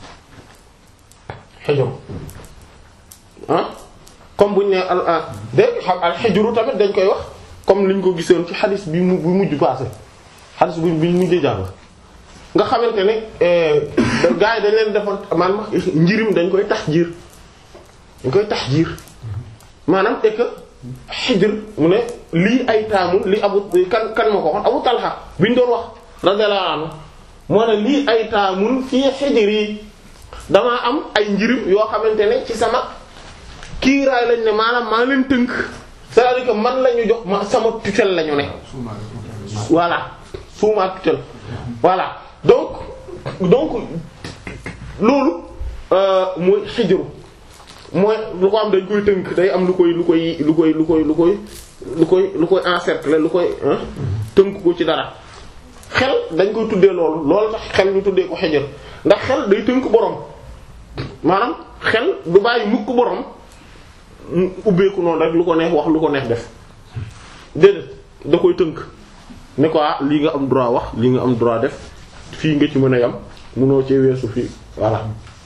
xijru ah comme buñ ne al ah dégg xam alxijru tamit dañ koy wax comme liñ ko gisoon ci xadis bi mu bi mujj passé xadis bi bi mujjee jàng nga xamante ne gars yi dañ leen defoon maanaam njirim dañ koy tax jiir dañ koy tax jiir maanaam et que xijr mu ne lii ay taamu li abu kan kan ma ko waxoon abu talha bi ñu doon wax radiyallahu anhu moo ne lii ay taamun fii xijr yi damaa am ay njirim yoo xamante ne ci sama kiiraay lañ ne maanaam maa leen tënk c'est-à-dire que man la ñu jox ma sama tutelle la ñu ne voilà sous ma tutelle voilà donc donc loolu mooy xijru mooy lu ko am dañ koy tënk day am lu koy lu koy lu koy lu koy lu koy lu koy lu koy encercler lu koy tënk ko ci dara xel dañ koy tuddee loolu loolu tax xel ñu tuddee ko xejër ndax xel day tënk borom maanaam xel du bàyyi mukk borom mu ubbeeku noonu rek lu ko neex wax lu ko neex def déedéet da koy tënk ne ko ah lii nga am droit wax lii nga am droit def fii nga ci mën a yam munoo cee weesu fii voilà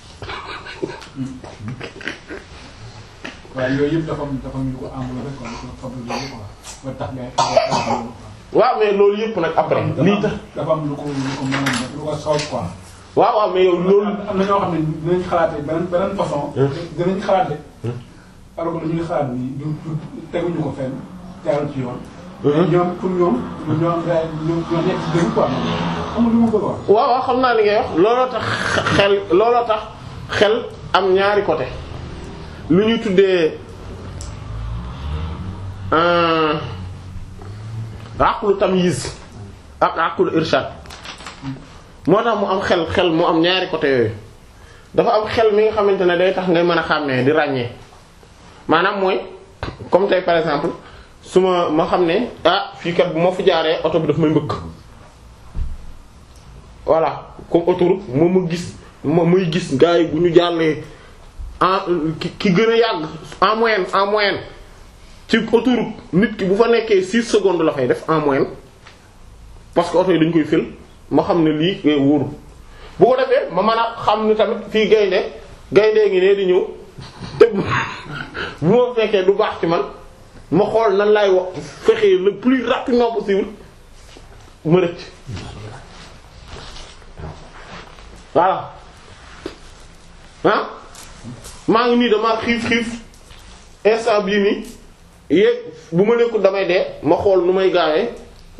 waaye yooyu yëpp dafa am dafa am lu ko englobé quoi lu ko fabriqué quoi ba tax ngay xam waaw mais loolu yëpp nag après lii tax dafa am lu ko lu ko mën a def lu ko soob quoi. waaw waaw mais yow loolu am na ñoo xam ne dinañ xalaatee beneen beneen façon. dinañ xalaat de. alors que lu ñuy xalaat nii du du teguñu ko fenn tegal ci yoon. mais ñoom pour ñoom ñoom ñoo am ñoo ñoo nekk ci dëgg quoi amul lu ma bëgg a wax. waaw waaw xam naa li ngay wax looloo tax xel looloo tax xel am ñaari côté lu ñuy tuddee aqlu tamyiz ak aqlu irshad moo tax mu am xel xel mu am ñaari côté yooyu dafa am xel mi nga xamante ne day tax ngay mën a xàmmee di ràññee maanaam mooy comme tey par exemple su ma ma xam ne ah fii kat bu ma fi jaaree oto bi daf may mbëkk voilà comme autoroute moom ma gis ma muy gis gars yi bu ñu jàllee en ki ki gën a yàgg en moyenne en moyenne ci autoroute nit ki bu fa nekkee 6 secondes la fay def en moyenne parce que oto yi dañ koy fël ma xam ne lii ngay wóoru bu ko defee ma mën a xam ne tamit fii gaynde gaynde ngi ne di ñëw te bu ma fekkee du baax ci man ma xool nan laay wax fexee le plus rapidement possible ma rëcc voilà ah maa ngi nii damaa xiif xiif instant bii nii yéeg bu ma nekkul damay dee ma xool nu may gaawee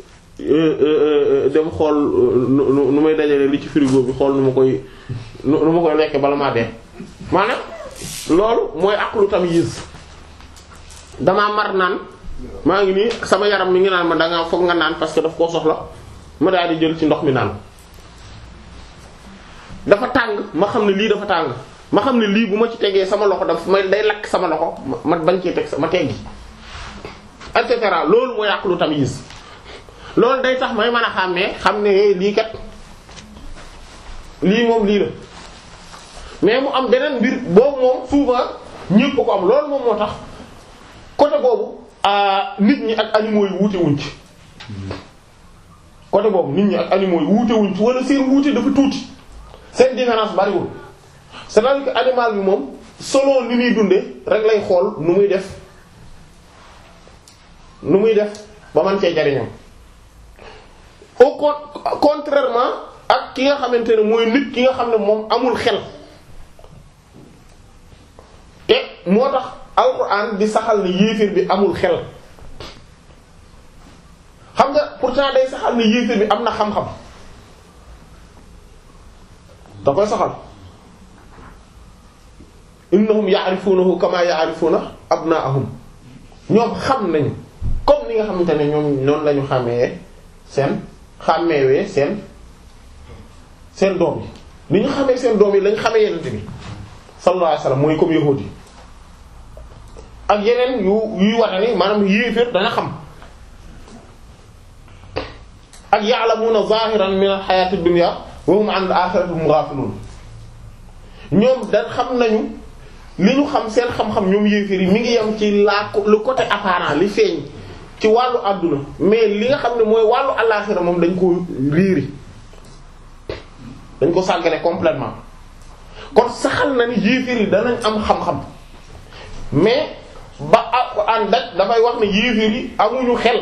dem xool nu nu may dajale li ci frigo bi xool nu ma koy nu ma koy lekke bala maa dee maanaam loolu mooy aqlu tamyiz damaa mar naan maa ngi nii sama yaram mi ngi naan ma danga foog nga naan parce que daf koo soxla ma daal di jël ci ndox mi naan dafa tàng ma xam ne lii dafa tàng ma xam ne lii bu ma ci tegee sama loxo daf may day lakk sama loxo ma bañ cee teg ma teggi et cetera loolu mooy aqlu tamyiz loolu day tax may mën a xàmmee xam ne lii kat lii moom lii la mais mu am beneen mbir boobu moom souvent ñépp ko am loolu moom moo tax côté boobu nit ñi ak animaux yi wuute wuñ ci côté boobu nit ñi ak animaux yi wuute wuñ ci wala seen wuute dafa tuuti seen différence bariwul c'est-à-dire que animal bi moom selon ni muy dunde rek lay xool nu muy def nu muy def ba man cee jariñam au con contrairement ak ki nga xamante ne mooy nit ki nga xam ne moom amul xel te moo tax alxuraan di saxal ne yéeféer bi amul xel xam nga pourtant day saxal ne yéeféer bi am na xam-xam da koy saxal innahum ya'rifunahu kama ya'rifuna abna'ahum ñoom xam nañu comme ni nga xamante ne ñoom noonu lañu xàmmee seen xàmmeewee seen seen doom yi ni ñu xamee seen doom yi lañ xamee yenente bi sallallahu alayhi wasallam mooy comme yahuudi ak yeneen yu yuy wata ni maanaam yéeféer dana xam ak ya'lamuna zahiran min al-hayati ad-dunya wa hum 'an al-akhirati hum ghafilun ñoom da xam nañu li ñu xam seen xam-xam ñoom yéeféer yi mi ngi yem ci la le côté apparent li feeñ ci wàllu àdduna mais li nga xam ne mooy wàllu àllaaxira moom dañ ko riiri dañ ko sàggane complètement kon saxal na ni yéeféer yi danañ am xam-xam mais ba Alxuraan daj dafay wax ne yéeféer yi amuñu xel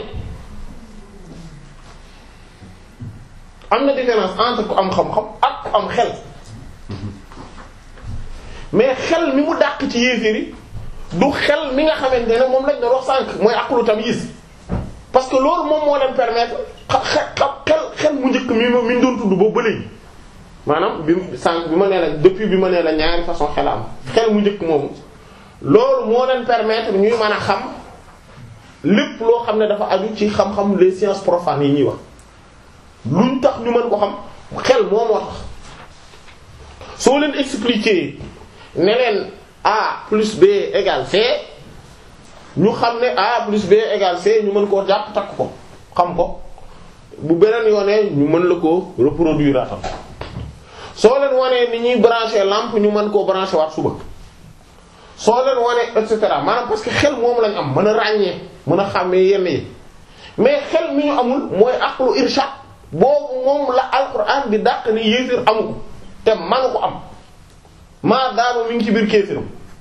am na différence entre ku am xam-xam ak ku am xel mais xel mi mu dàq ci yéeféer yi du xel mi nga xamante ne moom lañ doon wax sànq mooy aqlu tamyiz parce que loolu moom moo leen permettre xa xel xel mu njëkk mi mi ñu doon tudd boobu ba léegi maanaam bi sànq bi ma nee la depuis bi ma nee la ñaari façon xel am xel mu njëkk moomu loolu moo leen permettre ñuy mën a xam lépp loo xam ne dafa aju ci xam-xam les sciences profanes yi ñuy wax luñ tax ñu mën ko xam xel moo moo tax soo leen expliquer ne leen A plus B égale C ñu xam ne A plus B égale C ñu mën koo jàpp takk ko xam ko bu beneen yoonee ñu mën la ko reproduire atam soo leen wanee ni ñuy brancher lampe ñu mën koo brancher waat suba soo leen wanee et cetera maanaam parce que xel moom lañ am mën a ràññee mën a xàmmee yenn yi mais xel mi ñu amul mooy aqlu irshad boobu moom la alquran di dàq ni yéefir amu ko te manu ko am maa daama mi ngi ci biir kéefiram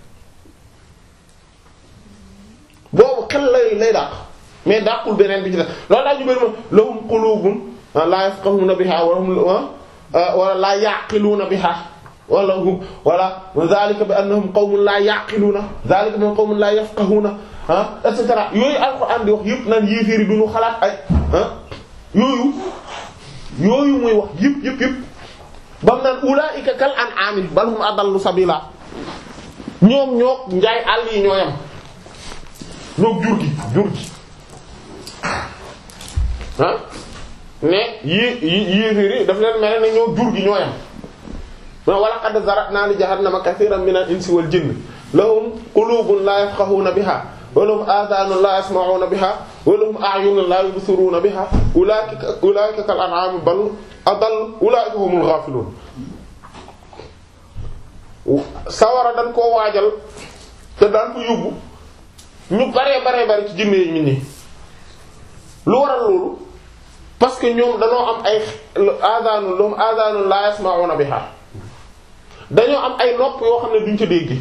boobu xel lay lay dàq mais dàqul beneen bi ci def loolu daa ñu bëri ma lahum qulubun la yafqahuna biha wa hum wala la yaqiluna biha wala hum wala zalika bi annahum qawmun la yaqiluna zalika bi annahum qawmun la yafqahuna ah et cetera yooyu alxuraan di wax yëpp naan yéeféer yi duñu xalaat ay ah yooyu yooyu muy wax yëpp yëpp yëpp bam naan ulaa'ika kal an'aami bal hum adallu sabila ñoom ñoo njaay àll yi ñooyam ñoo jur gi jur gi ah mais yi yi yéeféer yi daf leen mel ne ñoo jur gi ñooyam ma wa laqad zara'na li jahannama kathiran min al-insi wal jinni lahum qulubun la yafqahuna biha wa lahum adhanun la yasma'una biha wa lahum a'yunun la yubsiruna biha ulaika ulaika kal an'ami bal adall ulaika humul ghafilun sawara dañ koo waajal te daan ko yóbbu ñu baree baree bari ci jinne yi nit ñi lu waral loolu parce que ñoom dañoo am ay adhanun lahum adhanun la yasma'una biha dañoo am ay nopp yoo xam ne duñ ca dégg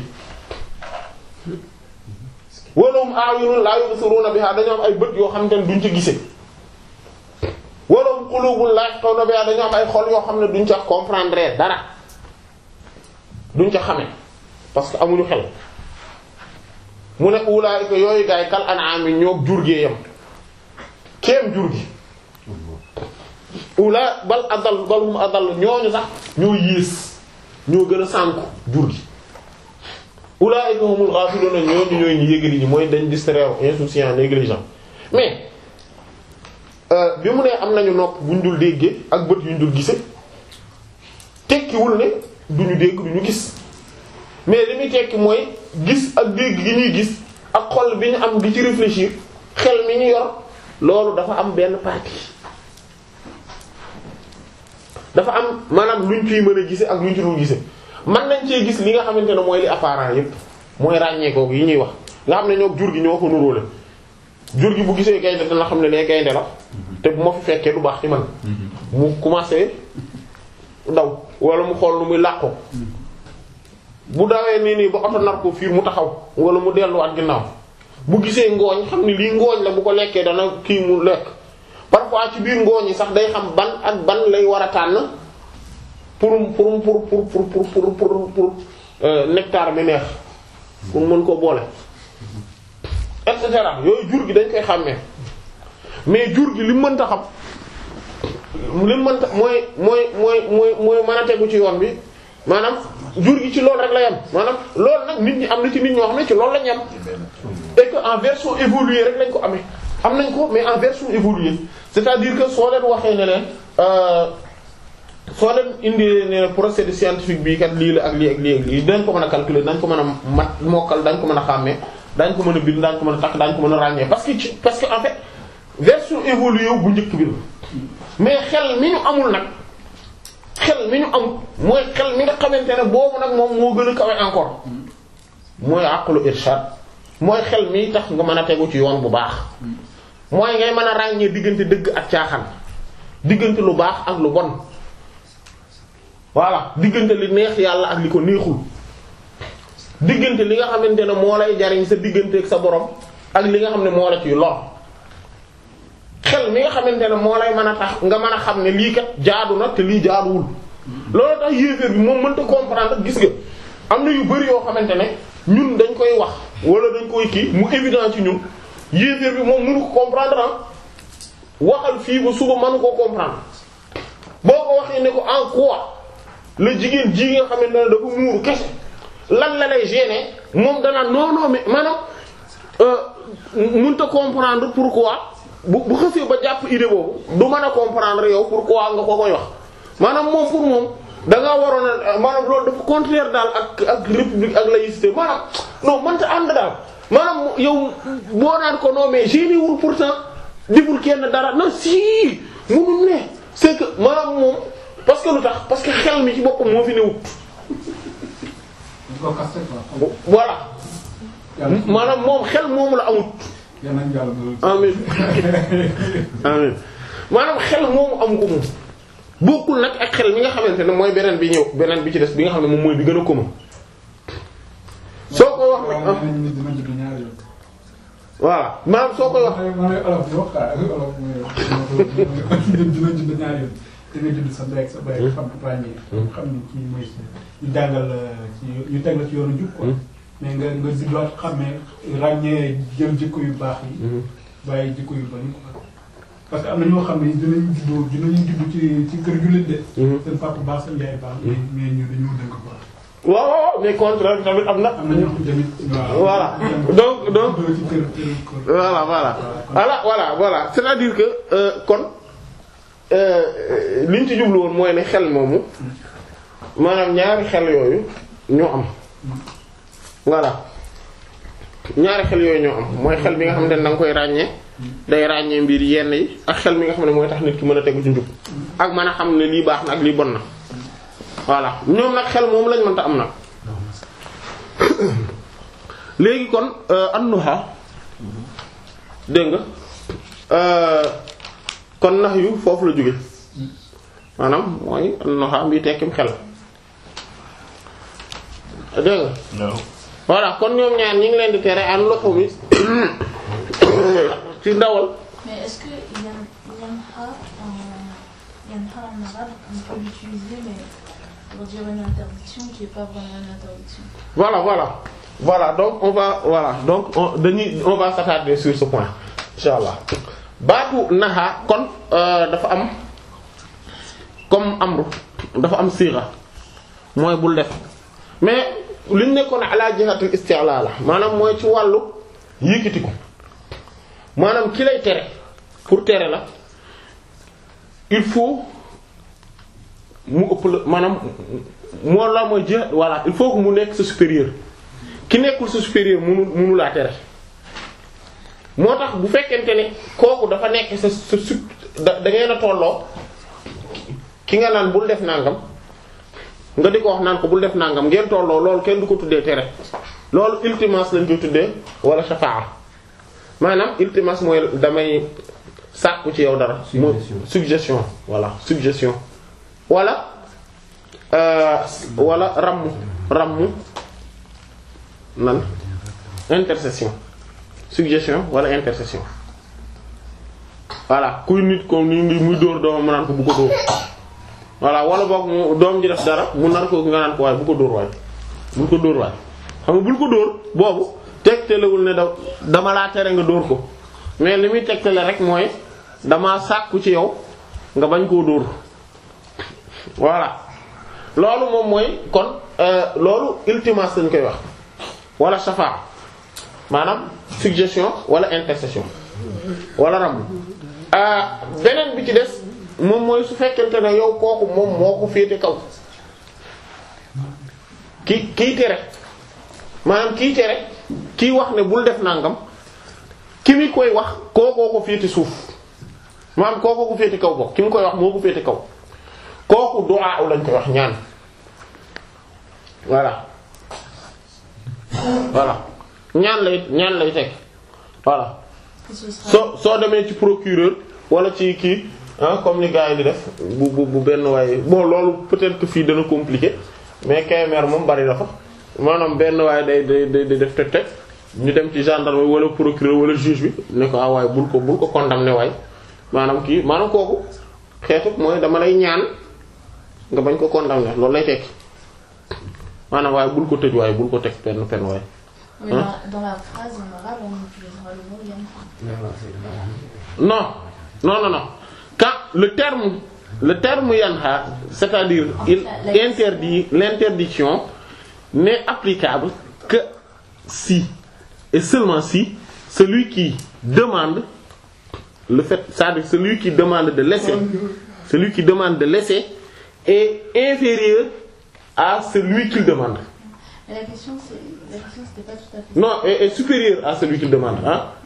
walahum a'yunun la yubsiruna biha dañoo am ay bët yoo xam ne duñ ca gise walahum qulubun la yafqahuna biha dañoo am ay xol yoo xam ne duñ ca comprendre dara duñ ca xame parce que amuñu xel mu ne ulaa'ika yooyu gaay kal an'ami ñoo jur gee yam kéem jur gi ula bal adal balhum adal ñooñu sax ñoo yées ñoo gën a sànku jur gi ulaa'ika humul ghafiluna ñooñu ñooy ñu yëgali ñi mooy dañ distraire insouciant négligent mais bi mu ne am nañu nopp buñ dul déggee ak bët yuñ dul gise tekkiwul ne duñu dégg duñu gis mais li muy tekki mooy gis ak dégg gi ñuy gis ak xol bi ñu am di ci réfléchir xel mi ñu yor loolu dafa am benn partie dafa am maanaam luñ ciy mën a gise ak luñ ci dul gise mën nañ cee gis li nga xamante ne mooy li apparent yépp mooy ràññeekoo yi ñuy wax nga xam ne ñoo jur gi ñoo ko nuróole jur gi bu gisee gaynde dana xam ne lee gaynde la te bu ma fi fekkee du baax ci man mu commencé daw wala mu xool lu muy làqu bu dawee nii nii ba oto nar ko fiir mu taxaw wala mu delluwaat ginnaaw bu gisee ngooñ xam ne lii ngooñ la bu ko lekkee dana kii mu lekk parfois ci biir ngooñ yi sax day xam ban ak ban lay war a tànn pour pour pour pour pour pour pour pour pour nectar bi neex pour mën ko boole et cetera yooyu jur gi dañ koy xàmmee mais jur gi li mu mënta xam li mu mënta mooy mooy mooy mooy mooy mën a tegu ci yoon bi maanaam jur gi ci loolu rek la yem maanaam loolu nag nit ñi am na ci nit ñoo xam ne ci loolu la ñu yem et que en version évoluée rek lañ ko amee am nañ ko mais en version évoluée c'est-à-dire que soo leen waxee ne leen soo leen indi ne procédé scientifique bi kat lii la ak lii ak lii ak lii dañ ko mën a calculer dañ ko mën a mat mokkal dañ ko mën a xàmmee dañ ko mën a bind dañ ko mën a takk dañ ko mën a ràññee parce que ci parce que en fait version évoluée bu njëkk bi la mais xel mi ñu amul nag xel mi ñu am mooy xel mi nga xamante ne boobu nag moom moo gën a kawe encore mooy aqlu irshad mooy xel mi tax nga mën a tegu ci yoon bu baax mooy ngay mën a ràññee diggante dëgg ak caaxaan diggante lu baax ak lu bon voilà diggante li neex yàlla ak li ko neexul diggante li nga xamante ne moo lay jariñ sa diggante ak sa borom ak li nga xam ne moo la ciy lor xel mi nga xamante ne moo lay mën a tax nga mën a xam ne lii kat jaadu na te lii jaaduwul loolu tax yéeféer bi moom mënta comprendre gis nga am na yu bari yoo xamante ne ñun dañ koy wax wala dañ koy kii mu évident ci ñun yéeféer bi moom mënu ko comprendre ah waxal fii ba suba mënu koo comprendre boo ko waxee ne ko en quoi la jigéen ji nga xamante ne dafa muuru kese lan la lay gêner moom danaa non non mais maanaam mënta comprendre pourquoi bu bu xësee ba jàpp idée boobu du mën a comprendre yow pourquoi nga ko koy wax maanaam moom pour moom da ngaa waroon a maanaam loolu dafa contraire daal ak ak république ak laïcité maanaam non mënta ànd daal maanaam yow boo naan ko non mais génne wul pourtant deful kenn dara non si munul ne c'est que maanaam moom parce que lu tax parce que xel mi ci boppam moo fi newut dañ ko kaste quoi. voilà yàlla maanaam moom xel moomu la amut yàlla nañu yàlla doon. amin amin maanaam xel moomu amu ko moom bokkul nag ak xel mi nga xamante ne mooy beneen bi ñëw beneen bi ci des bi nga xam ne moom mooy bi gën a commun soo ko wax nag waaw nee nañu nit dina judd ñaari yoon. voilà maanaam soo koy wax man man olof di wax quoi ak olof mooy nit dina judd ñaari yoon. da nga judd sa ndey ak sa baay xam ràññee. xam ni kii mooy ñu jàngal la ci ñu teg la ci yoonu jub quoi. mais nga nga juddoot xamee ràññee jël jikko yu baax yi. bàyyi jikko yu bari quoi. parce que am na ñoo xam ne dinañ juddoo dinañ judd ci ci kër jullit de. seen papa baax seen yaay baax. mais mais ñu dañoo dënk quoi. waaw waaw mais contraire tamit am na am na ñoo xam tamit. waaw voilà donc donc juddoo ci kër kër kër. voilà voilà voilà voilà voilà c'est-à-dire que euh, kon euh, liñ ci jublu woon mooy ne xel moomu maanaam ñaari xel yooyu ñoo am voilà ñaari xel yooyu ñoo am mooy xel bi nga xamante ne da nga koy ràññee day ràññee mbir yenn yi ak xel mi nga xam ne mooy tax nit ki mën a tegu ci njub ak mën a xam ne lii baax na ak lii bon na voilà ñoom nag xel moom lañ mënta am nag léegi kon annuha dégg nga kon nax yu foofu la jóge maanaam mooy annuha mbi tekkim xel dégg nga voilà kon ñoom ñaar ñi ngi leen di tere an loxo mi ci ndawal Mais est-ce que yan, yanha en, yanha en arabe, on peut l'utiliser, mais pour dire une interdiction qui n'est pas vraiment une interdiction voilà voilà voilà donc on va voilà donc on dañuy on va s'attarder sur ce point inshallah baatu naxa kon euh, dafa am comme amru dafa am siira mooy bul def mais li ñu nekkoon ala jihatul isti'la la maanaam mooy ci wàllu yëkkati ko maanaam ki lay tere pour tere la il faut mu ëpp la maanaam moo la mooy jihat voilà il faut que mu nekk sa supérieur ki nekkul sa supérieur munu munu laa tere moo tax bu fekkente ne kooku dafa nekk sa sa sup da da ngeen a tolloo ki nga naan bul def nangam nga di ko wax naan ko bul def nangam ngeen tolloo loolu kenn du ko tuddee tere loolu iltimas lañ koy tuddee wala shafaa maanaam iltimas mooy damay sàkku ci yow dara. mooy suggestion voilà suggestion wala euh, wala ramm ramm nan intercession suggestion wala intercession voilà kuy nit ko ni ngi muy dóor doomam mu naan ko bu ko dóor voilà wala boog mu doom ji def dara mu nar ko nga naan ko waaye bu ko dóor waay bul ko dóor waay xam nga bul ko dóor boobu tegtalewul ne da dama laa tere nga dóor ko mais li muy tegtale rek mooy dama sàkku ci yow nga bañ koo dóor voilà loolu moom mooy kon euh, loolu ultimas lañ koy wax wala shafa maanaam suggestion wala intercession wala ram beneen bi ci des moom mooy su fekkente ne yow kooku moom moo ko féete kaw ki kii tere maanaam kii tere kii wax ne bul def nangam ki mi koy wax kookoo ko féete suuf maanaam kookoo ko féete kaw bokk ki mi koy wax moo ko féete kaw kooku du'a lañ koy wax ñaan voilà voilà ñaan lay ñaan lay teg voilà Que ce sera soo soo demee ci procureur wala ci kii ah comme ni gars yi di def bu bu bu benn waaye bon loolu peut-être que fii dana compliqué mais KMR moom bari na fa maanaam benn waaye day day day day def teg teg ñu dem ci gendarme wala procureur wala juge bi ne ko ah waaye bul ko bul ko condamné waay maanaam kii maanaam kooku xeetu mooy dama lay ñaan nga bañ ko condamné loolu lay tekki maanaam waaye bul ko tëj waaye bul ko teg penn penn waaye. Mais dans, dans la phrase en arabe, on utilisera le mot yanha. Non, non, non, non. Quand le terme, le terme yanha, c'est-à-dire il interdit, l'interdiction n'est applicable que si, et seulement si, celui qui demande, le fait, c'est-à-dire celui qui demande de laisser, celui qui demande de laisser est inférieur à celui qu'il demande. Mais la question, c'est, la question, c'était pas tout à fait. Non, est, est supérieur à celui qu'il demande, hein. La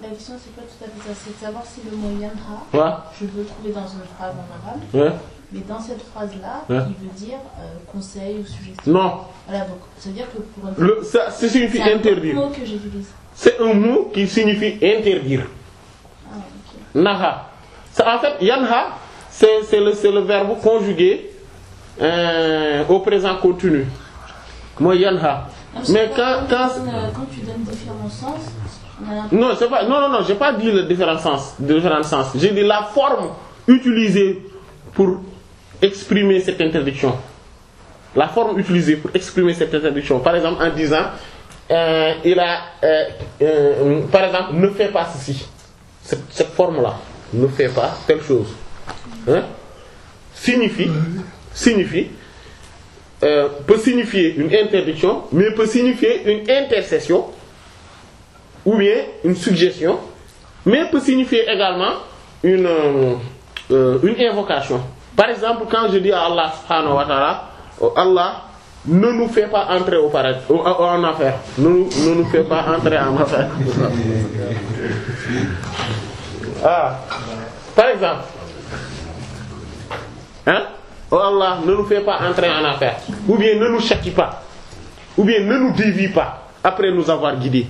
la question, c'est pas tout à fait ça. C'est de savoir si le mot yanha, Ouais. je veux le trouver dans une phrase en arabe, Ouais. mais dans cette phrase-là, Ouais. il veut dire euh, conseil ou suggestion. Non. Voilà, donc ça veut dire que pour un Le, ça, ça signifie c'est un autre interdire. mot que j'utilise. C'est un mot qui signifie interdire. Ah, ok. Naha. C'est- En fait, yanha, c'est c'est le, c'est le verbe conjugué euh, au présent continu. Moi, yanha. Non, parce Mais que quand, quand, tu donnes, euh, quand tu donnes différents sens, on a l'impression Non, c'est pas, non, non, non, j'ai pas dit le différent sens, différent sens. J'ai dit la forme utilisée pour exprimer cette interdiction. La forme utilisée pour exprimer cette interdiction. Par exemple, en disant, euh, il a, euh, euh, par exemple, ne fais pas ceci. Cette, cette forme-là, ne fais pas telle chose. Hein? Signifie, signifie, euh, peut signifier une interdiction, mais peut signifier une intercession ou bien une suggestion, mais peut signifier également une, euh, euh, une invocation. Par exemple, quand je dis à Allah subhanahu wa ta'ala, oh Allah, ne nous fais pas entrer au paradis, au- au- en enfer. Ne, nous- ne nous fais pas entrer en enfer. ah. Par exemple, hein? Oh Allah, ne nous fais pas entrer en enfer. Ou bien ne nous châtie pas. Ou bien ne nous dévie pas après nous avoir guidés.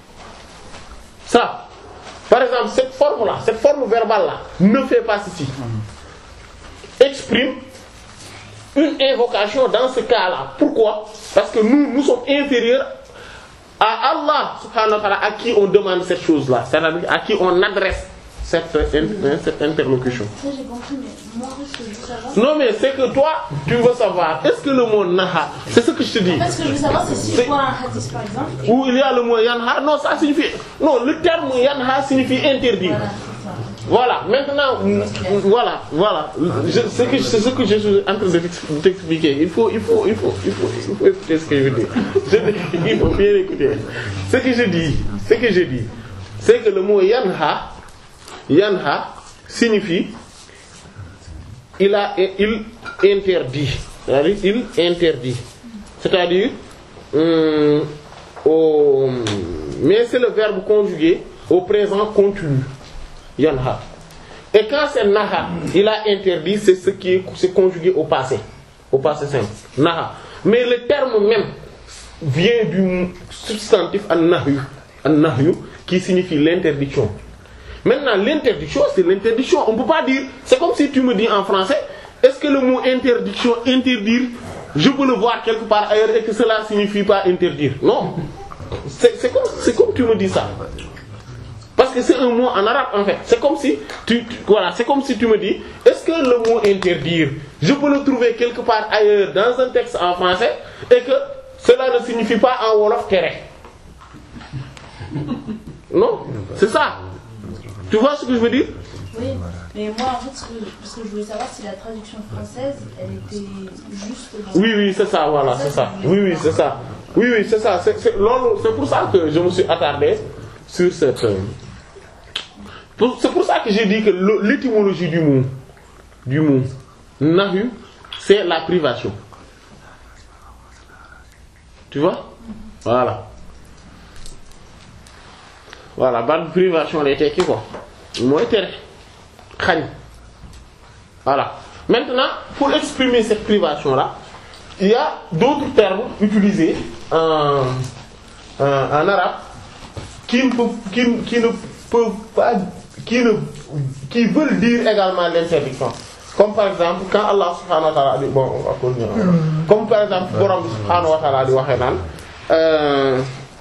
Ça, par exemple, cette forme-là, cette forme verbale-là, ne fait pas ceci. Exprime une invocation dans ce cas-là. Pourquoi Parce que nous, nous sommes inférieurs à Allah, subhanahu wa ta'ala, à qui on demande cette chose-là. C'est-à-dire à qui on adresse cette, in- cette interlocution. Ça, j'ai compris, mais moi, en fait, ce que je veux savoir. Non, mais c'est que toi, tu veux savoir, est-ce que le mot naha, c'est ce que je te dis. En fait, ce que je veux savoir, c'est si C'est- je vois un hadith, par exemple. Où il y a le mot yanha, non, ça signifie. Non, le terme yanha signifie interdire. Voilà, c'est ça. Voilà, maintenant, voilà, voilà. Je- C'est que- c'est ce que je suis en train de t'ex- de t'expliquer. Il faut, il faut, il faut, il faut, il faut écouter ce que je dis. Je dis- il faut bien écouter. Ce que je dis, ce que je dis, c'est que le mot yanha, yanha signifie il a, il interdit. C'est-à-dire, il interdit. C'est-à-dire, hum, au, mais c'est le verbe conjugué au présent continu. Yanha. Et quand c'est naha, il a interdit, c'est ce qui est c'est conjugué au passé. Au passé simple. Naha. Mais le terme même vient du substantif an-nahyu. An-nahyu qui signifie l'interdiction. Maintenant, l'interdiction, c'est l'interdiction. On peut pas dire, c'est comme si tu me dis en français, est-ce que le mot interdiction, interdire, je peux le voir quelque part ailleurs et que cela signifie pas interdire Non. C'est c'est comme, c'est comme tu me dis ça. Parce que c'est un mot en arabe en fait. C'est comme si tu, tu- voilà, c'est comme si tu me dis, est-ce que le mot interdire, je peux le trouver quelque part ailleurs dans un texte en français et que cela ne signifie pas en wolof tere. Non, c'est ça. Tu vois ce que je veux dire Oui, mais moi, en fait, ce que, ce que je voulais savoir, si la traduction française, elle était juste dans Oui, oui, c'est ça, voilà, c'est ça. Oui, oui, c'est ça. Oui, oui, c'est ça. C'est c'est- loolu- c'est pour ça que je me suis attardé sur cette. euh, pour- C'est pour ça que j'ai dit que le- l'étymologie du mot, du mot nahu, c'est la privation. Tu vois Voilà. Voilà, baat privation lay tekki quoi. mooy tere xañ. Voilà. Maintenant, pour exprimer cette privation-là, il y a d'autres termes utilisés en, en, en arabe qui ne, peuvent, qui, ne- qui ne peuvent pas, qui, ne, qui veulent dire également l'interdiction. Comme par exemple, quand Allah subhanahu wa ta'ala dit, bon, on va continuer. Comme par exemple, borom bi subhanahu wa ta'ala di waxee naan, euh,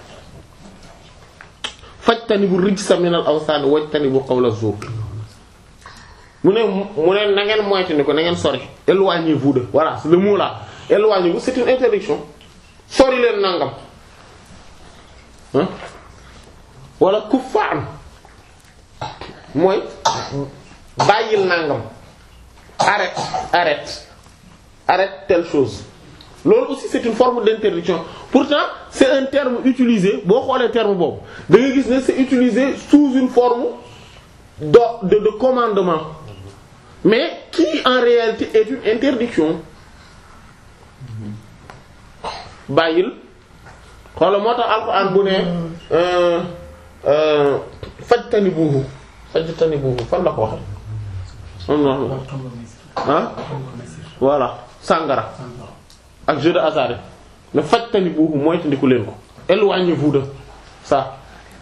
fajtanibu rijsa minal awsaan wajtanibu qawla zuur. mu ne mu ne na ngeen moytu ni ko na ngeen sori éloignez-vous de voilà c'est le mot là éloignez-vous c'est une interdiction sori leen nangam hein wala kuffaan mooy bàyyil nangam arrête arrête arrête telle chose loolu aussi c'est une forme d'interdiction pourtant c'est un terme utilisé boo xoolee terme boobu da nga gis ne c'est utilisé sous une forme de de, de commandement mais qui en réalité est une interdiction bàyyil xoola moo tax alxuraan bu ne fajtan fajtanibuhu fajtanibuhu fan la ko waxe am na ah voilà sàngara ak jeu de hasard ne fajtanibuhu moytandiku leen ko éloignez-vous de ça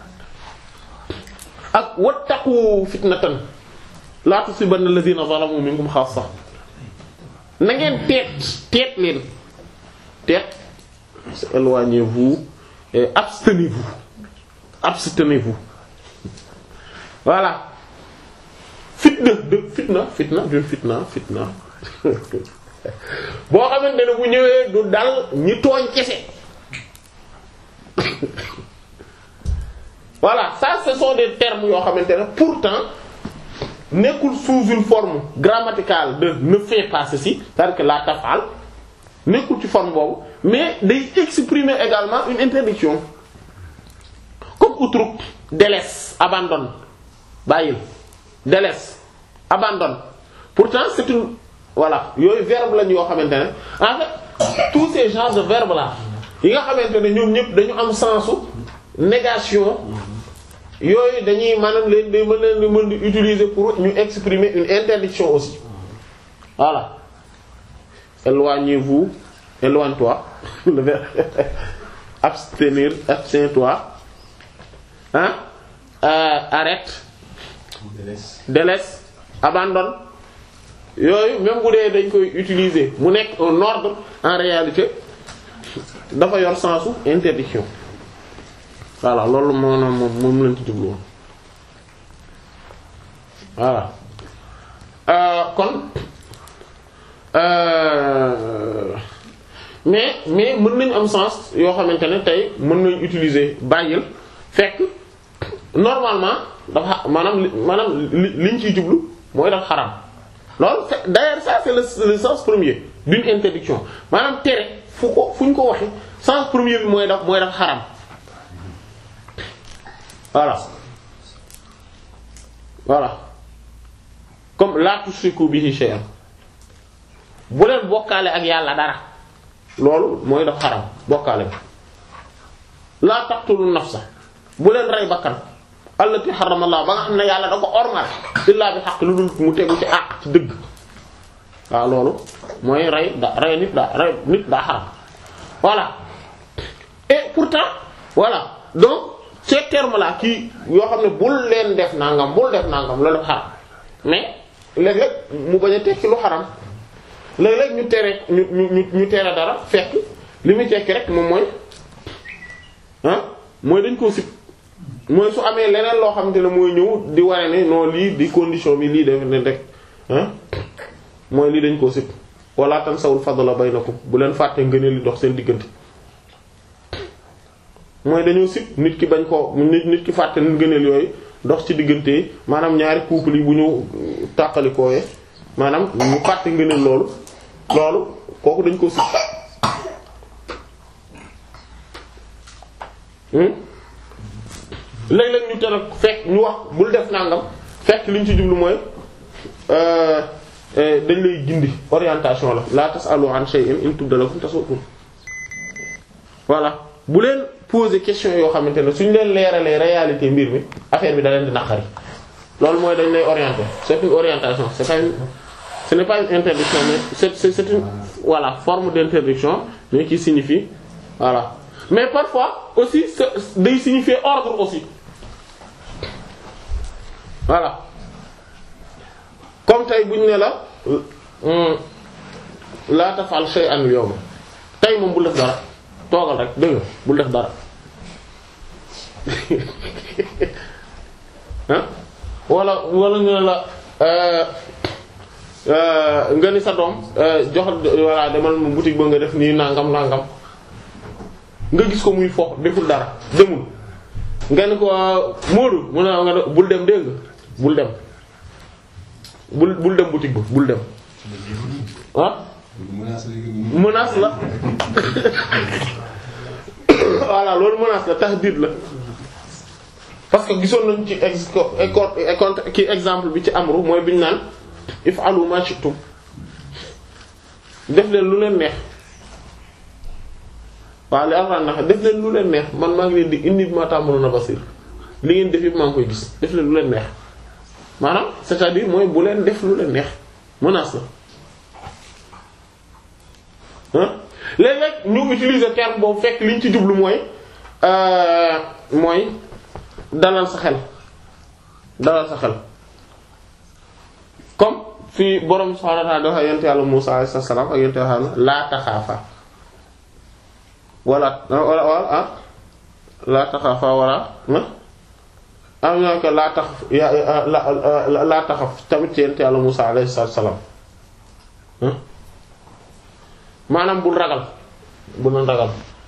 ak wattaqu fitnatan la tusibanna alladhina zalamu minkum khassa na ngeen teet teet leen teet éloignez-vous et abstenez-vous abstenez-vous voilà fitna de fitna fitna d'une fitna fitna boo xamante ne bu ñëwee du dal ñi tooñ kese voilà ça ce sont des termes yoo xamante ne pourtant nekkul sous une forme grammaticale de ne fais pas ceci c'est-à-dire que la tafal nekkul ci forme boobu mais day exprimer également une interdiction comme utruk délaisse abandonne bàyyil délaisse abandonne pourtant c'est une voilà yooyu verbe lañ yoo xamante ne en fait tous ces genres de verbes là yi nga xamante ne ñoom ñëpp dañu am sensu négation yooyu dañuy maanaam leen day mën leen di mën di utiliser pour ñu exprimer une interdiction aussi voilà éloignez-vous éloigne-toi le verbe abstenir abstiens-toi hein euh, arrête délaisse abandonne yooyu même bu dee dañ koy utiliser mu nekk un ordre en réalité dafa yor sensu interdiction voilà loolu maanaam moom moom lañ ci jublu woon voilà euh, kon euh, mais mais mën nañ am sens yoo xamante ne tey mën nañ utiliser bàyyil fekk normalement dafa maanaam li maanaam li liñ ciy jublu mooy dafa xaram loolu c'est d'ailleurs ça c'est le, le sens premier d'une interdiction maanaam tere fu ko fu ñu ko waxe sens premier bi mooy daf mooy dafa xaram voilà voilà comme la tushriku bihi shay'an bu leen bokkaale ak yàlla dara loolu mooy daf xaram bokkaale bi la taqtulu nafsa bu leen rey bakkan allati harrama Allah ba nga xam ne yàlla da ko ormal illa bi haqq lu dul mu tegu ci àq ci dëgg waaw loolu mooy rey da rey nit daa rey nit daa xaram voilà et pourtant voilà donc ces termes là kii yoo xam ne bul leen def nangam bul def nangam loolu def xaram mais léeg-léeg mu bañ a tekki lu xaram léeg-léeg ñu tere ñu ñu ñu tere dara fekk li muy tekki rek moom mooy ah mooy dañ koo sib mooy su amee leneen loo xamante ne mooy ñëw di wane ne non lii di condition bi lii def ne rek ah mooy lii dañ koo sib wala tansawul fadla baynakum bu leen fàtte ngëneel li dox seen diggante mooy dañoo sib nit ki bañ ko nit nit ki fàtte ngëneel yooyu dox ci diggante maanaam ñaari couple yi bu ñu tàqalikooyee maanaam ñu fàtte ngëneel loolu loolu kooku dañ koo sib léeg-léeg ñu tere fekk ñu wax bul def nangam fekk li ñu ci jublu mooy dañ lay gindi orientation la la tasalu an shay'in in tubda lakum tasukum voilà bu leen poser question yoo xamante ne suñ leen leeralee réalité mbir mi affaire bi da leen di naqari loolu mooy dañ lay orienter c'est une orientation c'est pas une ce n'est pas une interdiction mais c'est c'est c'est une voilà forme d'interdiction mais qui signifie voilà mais parfois aussi day signifier ordre aussi voilà comme tey bu ñu ne la la tafal shay'an yawma tey moom bul def dara toogal rek dëgg bul def dara ah wala wala ñu ne la nga ni sa doom jox walla demal mu boutique ba nga def nii nangam nangam nga gis ko muy fo deful dara demul nga ni ko Moodu mu ne nga bul dem dégg bul dem bul bul dem boutique ba bul dem ah menace la voilà loolu menace la tahdid la parce que gisoon nañ ci ex ki exemple bi ci amru mooy biñu naan if'alu ma shi'tum def leen lu leen neex waaw li alxuraan na def leen lu leen neex man maa ngi leen di indi ma ta'maluna basir li ngeen def yëpp maa ngi koy gis def leen lu leen neex maanaam c'est-à-dire mooy bu leen def lu leen neex menace la ah léeg-léeg ñu utiliser terme boobu fekk liñ ci jublu mooy mooy dalal sa xel dalal sa xel comme fii borom subhaanahu wa ta'aala dafa yonent yàlla Muusaa alayhi salaam ak yonent yàlla laa taxaafa wala wala wala ah laa taxaafa wala am na ko laa tax la laa taxaf tamit ci yonent yàlla Muusaa alayhi salaam maanaam bul ragal bul na ragal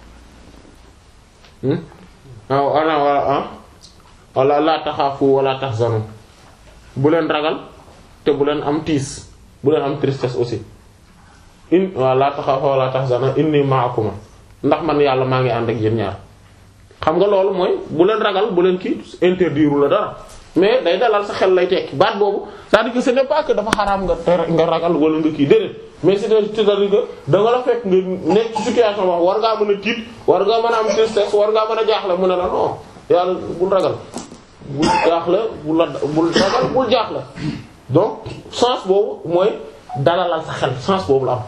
waaw wala wala ah wala laa taxaafu wala taxzanu bu leen ragal te bu leen am tiis bu leen am tristesse aussi in waaw laa taxaafu wala taxzanu inni ma'akuma ndax man yàlla maa ngi ànd ak yéen ñaar xam nga loolu mooy bu leen ragal bu leen kii interdire la dara mais day dalal sa xel lay tekki baat boobu c'est-à-dire que ce n'est pas que dafa xaraam nga nga ragal wala nga kii déedéet mais c'est-à-dire que da nga la fekk nga nekk ci situation wax war ngaa mën a tiit war ngaa mën a am tristesse war ngaa mën a jaaxle mu ne la non yàlla bul ragal bul jaaxle bul la bul ragal bul jaaxle donc sens boobu mooy dalalal sa xel sens boobu la am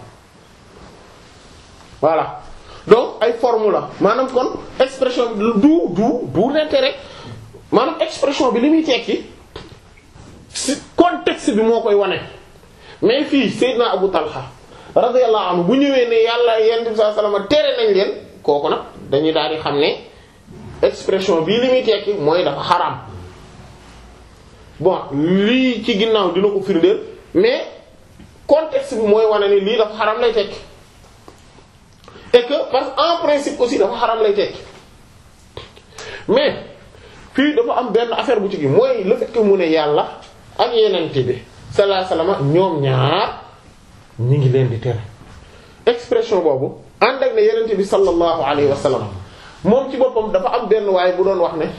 voilà donc ay forme la maanaam kon expression bi du du du l'intérêt maanaam expression bi li muy tekki ci contexte bi moo koy wane mais fii Seydina Abu Talha radiyallahu anhu bu ñëwee ne yàlla yonent bi sallallahu alayhi wasallam tere nañ leen kooku nag dañuy daal di xam ne expression bii li muy tekki mooy dafa xaraam bon lii ci ginnaaw dina ko firndeel mais contexte bi mooy wane ni lii dafa xaraam lay tekki et que parce que en principe aussi dafa xaraam lay tekki mais fii dafa am benn affaire bu ci gi mooy le fait que mu ne yàlla ak yenente bi sallallahu alayhi wasallam ñoom ñaar ñi ngi leen di tere expression boobu ànd ak ne yenente bi sallallahu alayhi wasallam moom ci boppam dafa am benn waaye bu doon wax ne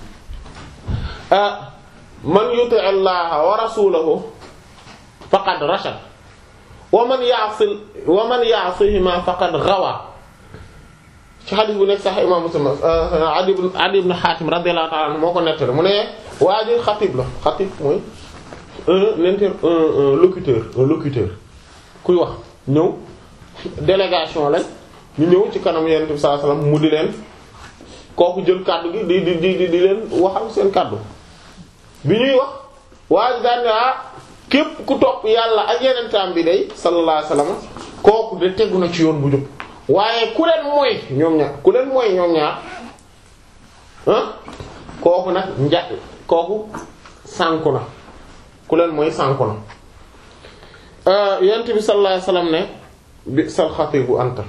ah man yuti allaha wa rasulahu faqad rashad wa man ya'si wa man ya'sihima faqad ghawa ci xadis bu nekk sax imam Muslim Adi ibn Adi ibn Hatim radiyallahu ta'ala anhu moo ko nettali mu ne waa ji xatib la xatib mooy un inter un locuteur un locuteur kuy wax ñëw délégation lañ ñu ñëw ci kanam Yonent bi sallallahu alayhi wasallam mu di leen kooku jël kàddu gi di di di di leen waxal seen kàddu bi ñuy wax waa ji daan ne ah képp ku topp yàlla ak yenentaam bi day sallallahu alayhi wasallam kooku de tegu na ci yoon bu jub waaye ku leen mooy ñoom ñaar ku leen mooy ñoom ñaar ah kooku nag nja kooku sànku na ku leen mooy sànku na yent bi sallallahu alayhi wasallam ne bi sal xatibu anta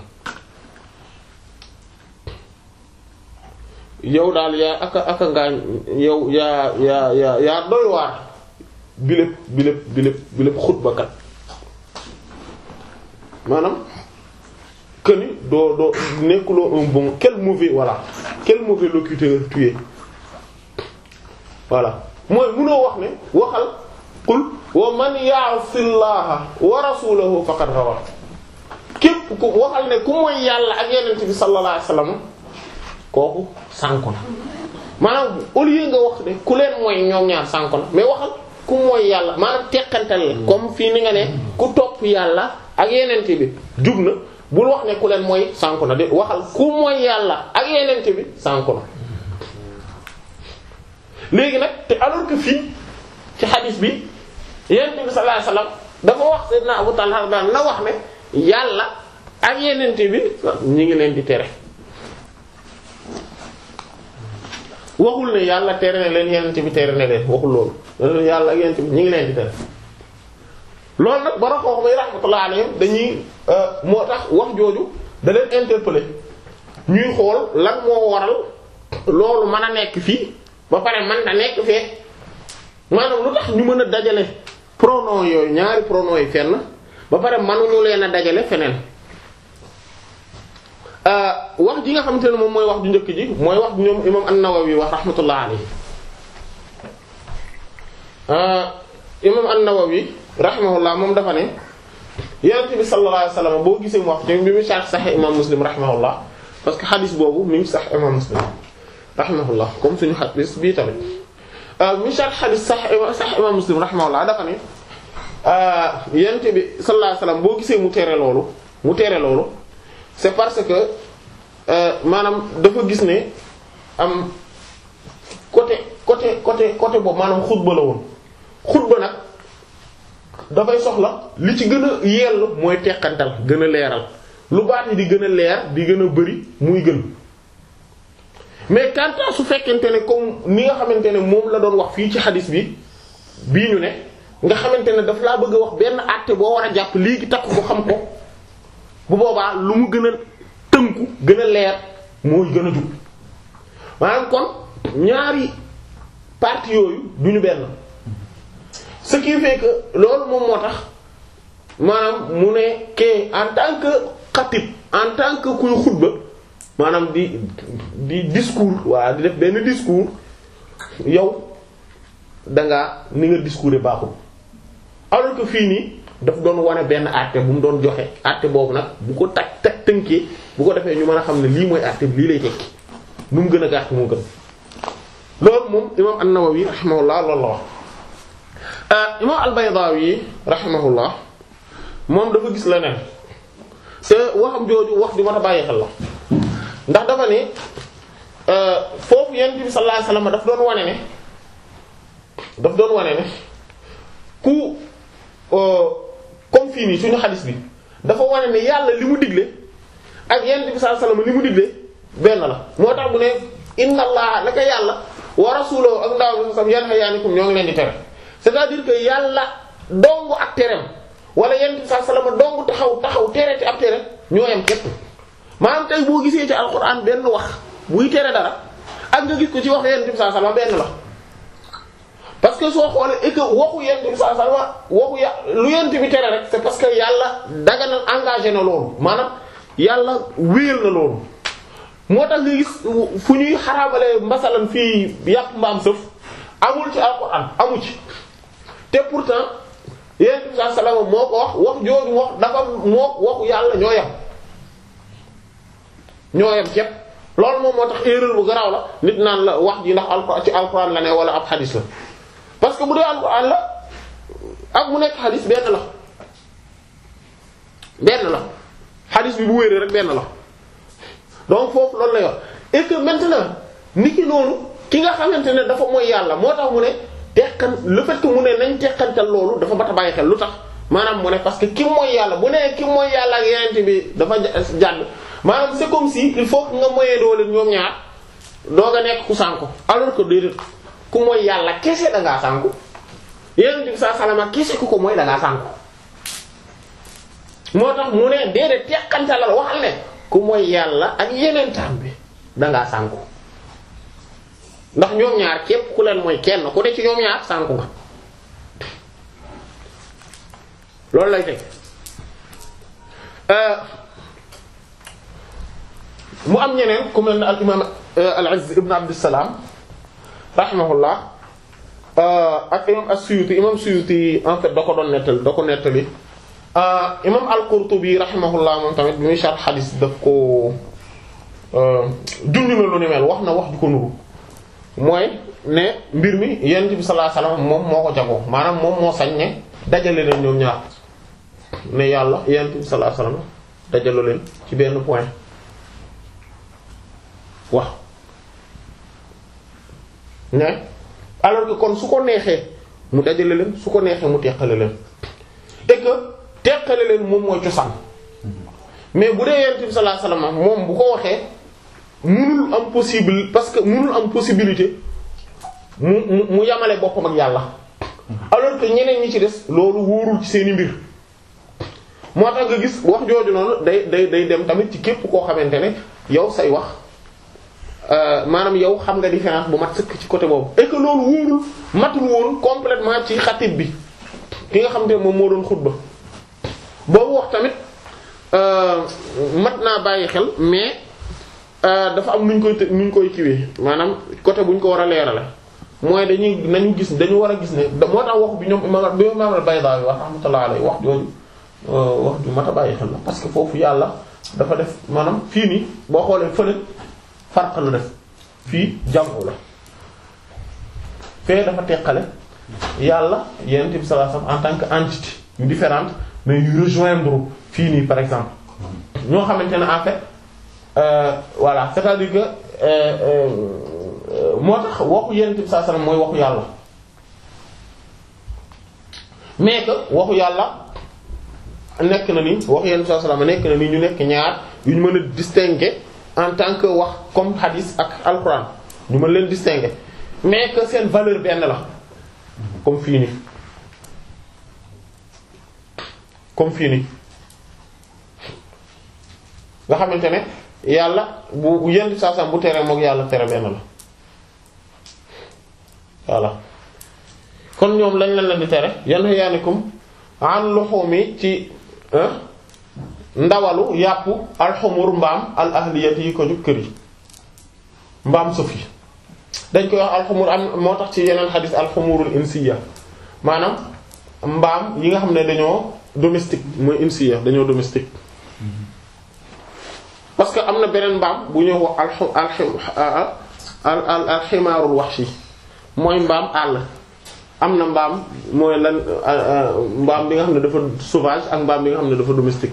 yow daal yaa aka aka ngaa yow yaa yaa yaa yaa doy waar biléb biléb biléb biléb xutbakat maanaam que ni doo doo nekkuloo un bon quel mauvais voilà quel mauvais locuteur tu es voilà mooy munoo wax ne waxal qul wa man ya'sillaha wa rasulahu faqad rawa képp ku waxal ne ku mooy yàlla ak yenent bi sallallahu alayhi wasallam kooku sànku na maanaam au lieu nga wax ne ku leen mooy ñoom ñaar sànku na mais waxal ku mooy yàlla maanaam teqantal la comme fii ni nga ne ku topp yàlla ak yenent bi jub na bul wax ne ku leen mooy sànku na de waxal ku mooy yàlla ak yenent bi sànku na léegi nag te alors que fii ci xadis bi yenent bi sallallahu alayhi wasallam dafa wax sayyidina Abu Talha daan na wax ne yàlla ak yenent bi ñi ngi leen di tere waxul ne yàlla tere na leen yenent bi tere na leen waxul loolu yàlla ak yenent bi ñi ngi leen di tere loolu nag bara xoox bay rahmatullah alayhim dañuy moo tax wax jooju da leen interpeller ñuy xool lan moo waral loolu mën a nekk fii ba pare man da nekk fee maanaam lu tax ñu mën a dajale pronom yooyu ñaari pronom yi fenn ba pare mënuñu leen a dajale feneen wax ji nga xamante ne moom mooy wax ju njëkk ji mooy wax ñoom imam an-Nawawi wax rahmatullah alayhi imam an-Nawawi rahimahullah moom dafa ne yonent bi sallallahu alayhi wasallam boo gisee mu wax ci bi mu sax Sahih imam Muslim rahimahullah parce que xadis boobu mi ngi sax imam Muslim rahimahullah comme suñu xadis bii tamit mi sharh xadis sax sax imam muslim rahimahullah dafa ne yent bi sallallahu alayhi wasallam boo gisee mu tere loolu mu tere loolu c'est parce que maanaam dafa gis ne am côté côté côté côté boobu maanaam xutba la woon xutba nag dafay soxla li ci gën a yell mooy teqantal gën a leeral lu baat yi di gën a leer di gën a bari muy gën mais quant à su fekkente ne comme ni nga xamante ne moom la doon wax fii ci xadis bi bii ñu ne nga xamante ne daf laa bëgg a wax benn àtte boo war a jàpp léegi takk ko xam ko bu boobaa lu mu gën a tënku gën a leer mooy gën a jub maanaam kon ñaari parties yooyu duñu benn ce qui fait que loolu moom moo tax maanaam mu ne ke en tant que xatib en tant que kuy xutba maanaam di di discours waa di def benn discours yow dangaa ni nga discours baaxul alors que fii nii daf doon wane benn àtte bu mu doon joxe àtte boobu nag bu ko tag tag tënkee bu ko defee ñu mën a xam ne lii mooy àtte bi lii lay tekki nu mu gën a gàtt moo gën loolu moom imam an-Nawawi rahimahullah loolu la wax imam al-Baydawi rahimahullah moom dafa gis leneen te waxam jooju wax di mën a bàyyi xel la ndax dafa ne foofu yonent bi sallallahu alayhi wasallam daf doon wane ne daf doon wane ne ku comme fii nii suñu xadis bi dafa wane ne yàlla li mu digle ak yonent bi sallallahu alayhi wasallam li mu digle benn la moo tax bu ne inna allaha naka yàlla wa rasuluhu ak ndaw bi sam yanhayaanikum ñoo ngi leen di tere c'est-à-dire que yàlla dongu ak tereem wala yonent bi sallallahu alayhi wasallam dongu taxaw taxaw tere te ab tere ñoo yem képp maanaam tey boo gisee ci alquran benn wax buy tere dara ak nga gis ko ci wax yonent bi sallallahu alayhi wasallam benn la parce que soo xoolee et que waxu yonent bi sallallahu alayhi wasallam waxu ya lu yonent bi tere rek c'est parce que yàlla daganal engagé na loolu maanaam yàlla wéyal na loolu moo tax nga gis fu ñuy xaraamale mbasalan fii yàpp mbaam sëf amul ci alquran amu ci te pourtant yonent bi sallallahu alayhi wasallam moo ko wax wax jooju wax dafa moo waxu yàlla ñoo yem ñoo yem képp loolu moom moo tax erreur bu garaaw la nit naan la wax ji ndax alquran ci alquran la ne wala ab xadis la parce que bu dee alquran la ak mu nekk xadis benn la benn la xadis bi bu wéree rek benn la donc foofu loolu lay wax et que maintenant nit ki noonu ki nga xamante ne dafa mooy yàlla moo tax mu ne teqan le fait que mu ne nañ teqantal loolu dafa mat a bàyyi xel lu tax maanaam mu ne parce que ki mooy yàlla bu nee ki mooy yàlla ak yeneen bi dafa jàdd maanaam c'est comme si il faut que nga moyee doole ñoom ñaar doog a nekk ku sànku alors que déedéet ku mooy yàlla kese da ngaa sànku yeneen bi saa salama kese ku ko mooy da ngaa sànku moo tax mu ne déedéet teqantalal waxal ne ku mooy yàlla ak yeneen taam bi da ngaa sànku ndax ñoom ñaar képp ku leen mooy kenn ku ne ci ñoom ñaar sànku nga loolu lay teg mu am ñeneen ku mel ne al imam al-Izz ibn Abdussalam rahimahullah ak imam as-Suyuti imam Suyuti en fait da ko doon nettali da ko nettali imam al-Qurtubi rahimahullah moom tamit bi muy sharh xadis daf ko junj na lu ni mel wax na wax ju ko nuru mooy ne mbir mi yonent bi sallallahu alayhi wasallam moom moo ko jagoo maanaam moom moo sañ ne dajale leen ñoom ñaar ne yàlla yonent bi sallallahu alayhi wasallam dajale leen ci benn point wax ne alors que kon su ko neexee mu dajale leen su ko neexee mu teqale leen et que teqale leen moom mooy cosaan mais bu dee yonent bi sallallahu alayhi wasallam moom bu ko waxee munul am possible parce que munul am possibilité mu mu mu yamale boppam ak yàlla alors que ñeneen ñi ci des loolu wóorul ci seeni mbir moo tax nga gis wax jooju noonu day day day dem tamit ci képp koo xamante ne yow say wax maanaam yow xam nga différence bu mat sëkk ci côté boobu et que loolu wóorul matul woon complètement ci xatib bi ki nga xam ne moom moo doon xutba boobu wax tamit mat naa bàyyi xel mais dafa am nuñ koy të nuñ koy kiwee maanaam côté buñ ko war a leerale mooy dañuy nañu gis dañu war a gis ne moo tax wax bi ñoom imam bi imam al-Baydawi wax rahmatullah alayhi wax jooju wax ju mat a bàyyi xel la parce que foofu yàlla dafa def maanaam fii nii boo xoolee fële farq la def fii jamu la fee dafa teqale yàlla yonent bi sallallahu alayhi wasallam en tant que entité yu différente mais yu rejoindre fii nii par exemple ñoo xamante ne en fait euh, voilà c'est-à-dire que euh, euh, moo tax waxu yonent bi sallallahu alayhi wasallam mooy waxu yàlla mais que waxu yàlla nekk na ni waxu yonent bi sallallahu alayhi wasallam nekk na ni ñu nekk ñaar yu ñu mën a distinguer en tant que wax comme hadith ak alquran ñu mën leen distinguer mais que seen valeur benn la comme fii nii comme fii nii nga xamante ne yàlla bu bu yenn saa bu tere mook yàlla tere benn la voilà kon ñoom lañ lañ leen di tere yanhayaanikum an luhumi ci ndawalu yàpp alxumur mbaam al ahliyati yi ko ju kër yi mbaam sëf yi dañ koy wax alxumur am moo tax ci yeneen xadis alxumurul insiya maanaam mbaam yi nga xam ne dañoo domestique mooy insiya dañoo domestique parce que am na beneen mbaam bu ñuy wax alxu al al alximaarul wahshi mooy mbaam àll am na mbaam mooy lan mbaam bi nga xam ne dafa sauvage ak mbaam bi nga xam ne dafa domestique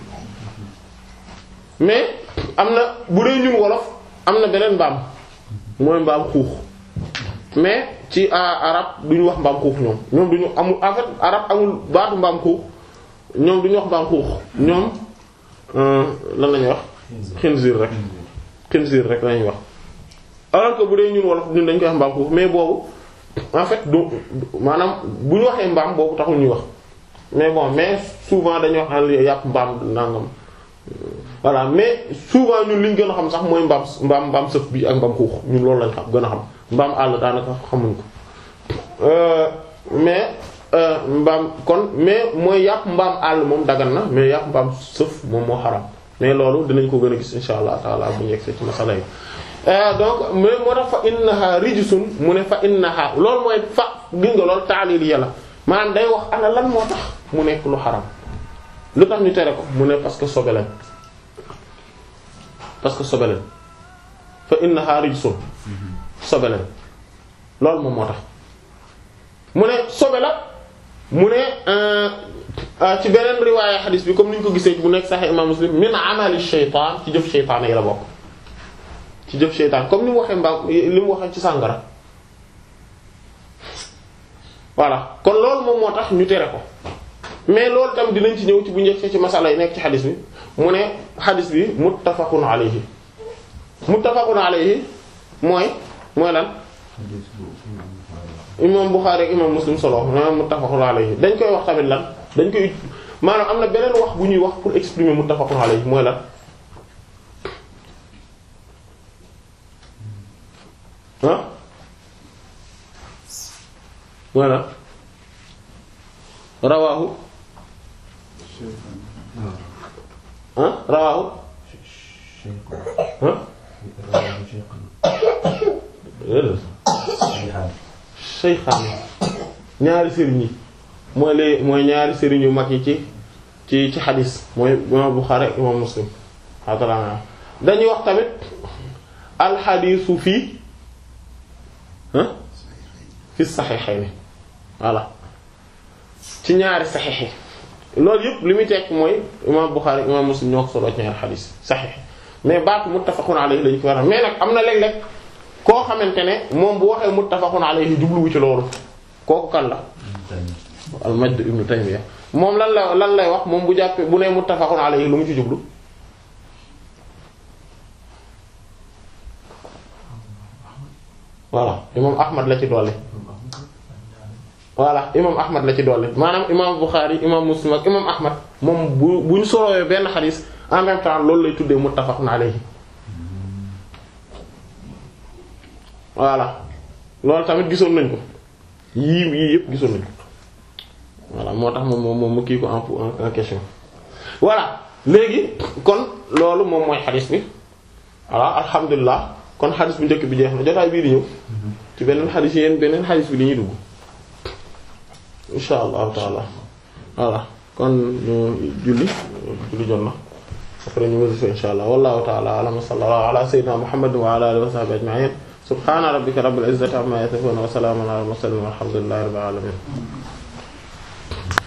mais am na bu dee ñun wolof am na beneen mbaam mooy mbaam xuux mais ci arab duñu wax mbaam xuux ñoom ñoom duñu amul en fait arab amul baatu mbaam xuux ñoom duñu wax mbaam xuux ñoom lan lañuy wax xinziir rek xinziir rek lañuy wax alors que bu dee ñun wolof ñun dañ koy wax mbaam xuux mais boobu en fait du maanaam bu ñu waxee mbaam boobu taxul ñuy wax mais bon mais souvent dañuy wax al yàpp mbaam nangam voilà mais souvent ñun li ñu gën a xam sax mooy mbaam mbaam mbaam sëf bi ak mbaam xuux ñun loolu lañ xam gën a xam mbaam àll daanaka xamuñ ko mais mbaam kon mais mooy yàpp mbaam àll moom dagan na mais yàpp mbaam sëf moom moo xaram mais loolu dinañ ko gën a gis insha allah taala bu ñu yegsee ci masala yi donc mais moo tax fa innaha rijsun mu ne fa innaha loolu mooy fa gis nga loolu taalil yàlla maanaam day wax ana lan moo tax mu nekk lu xaram lu tax ñu tere ko mu ne parce que sobe lañ parce que sobe lañ fa innaha rijsun sobe lañ loolu moom moo tax mu ne sobe la mu ne ci beneen riwaaya xadiis bi comme ni ñu ko gisee bu nekk Sahih Imam Muslim min amali shaytaan ci jëf shaytaan yi la bokk ci jëf shaytaan comme ni mu waxee mbaam li mu waxee ci sàngara voilà kon loolu moom moo tax ñu tere ko mais loolu tam dinañ ci ñëw ci bu njëkk ci masala yi nekk ci xadis bi mu ne xadis bi muttafaqun alayhi muttafaqun alayhi mooy mooy lan imam Bukhari ak imam Muslim solo maanaam muttafaqun alayhi dañ koy wax tamit lan dañ koy maanaam am na beneen wax bu ñuy wax pour exprimer muttafaqun alayhi mooy lan ah mooy lan rawaahu ah rawaahu ah shaykhaan ñaari sëriñ yi mooy lee mooy ñaari sëriñ yu mag yi ci ci ci xadis mooy imam Bukhari ak imam Muslim xaatala dañuy wax tamit alxadiisu fii ah fi saxiixayni voilà ci ñaari saxiix yi loolu yëpp li muy tekk mooy imam Bukhari imam Muslim ñoo ko solo ci ñaari xadiis saxiix mais baatu muttafaqun alayhi lañu ko war a mais nag am na léeg-léeg koo xamante ne moom bu waxee muttafaqun alayhi jubluwu ci loolu kooku kan la al Majd ibn Taymiyya moom lan la lan lay wax moom bu jàppee bu nee muttafaqun alayhi lu mu ci jublu voilà imam Ahmad la ci dolli voilà imam Ahmad la ci dolli maanaam imam Bukhari imam Muslim ak imam Ahmad moom bu bu ñu solowee benn xadis en même temps loolu lay tuddee muttafaqun alayhi voilà loolu tamit gisoon nañ ko yii yii yëpp gisoon nañ ko voilà moo tax moom moom moom mu kii ko en en question voilà léegi kon loolu moom mooy xadis bi voilà alhamdulilah kon xadis bu njëkk bi jeex na jotaay bii di ñëw ci beneen xadis yéen beneen xadis bi di ñuy dugg insha allahu taala voilà kon ñu julli julli jot na après ñu wasifa insha allah wallahu taala alam wa sallallahu ala sayyidina muhammad wa ala alihi wa sahbihi ajma'in subhana rabbika rabbil izzati amma yasifun wa salamun ala al mursalin walhamdulillahi rabbil alamin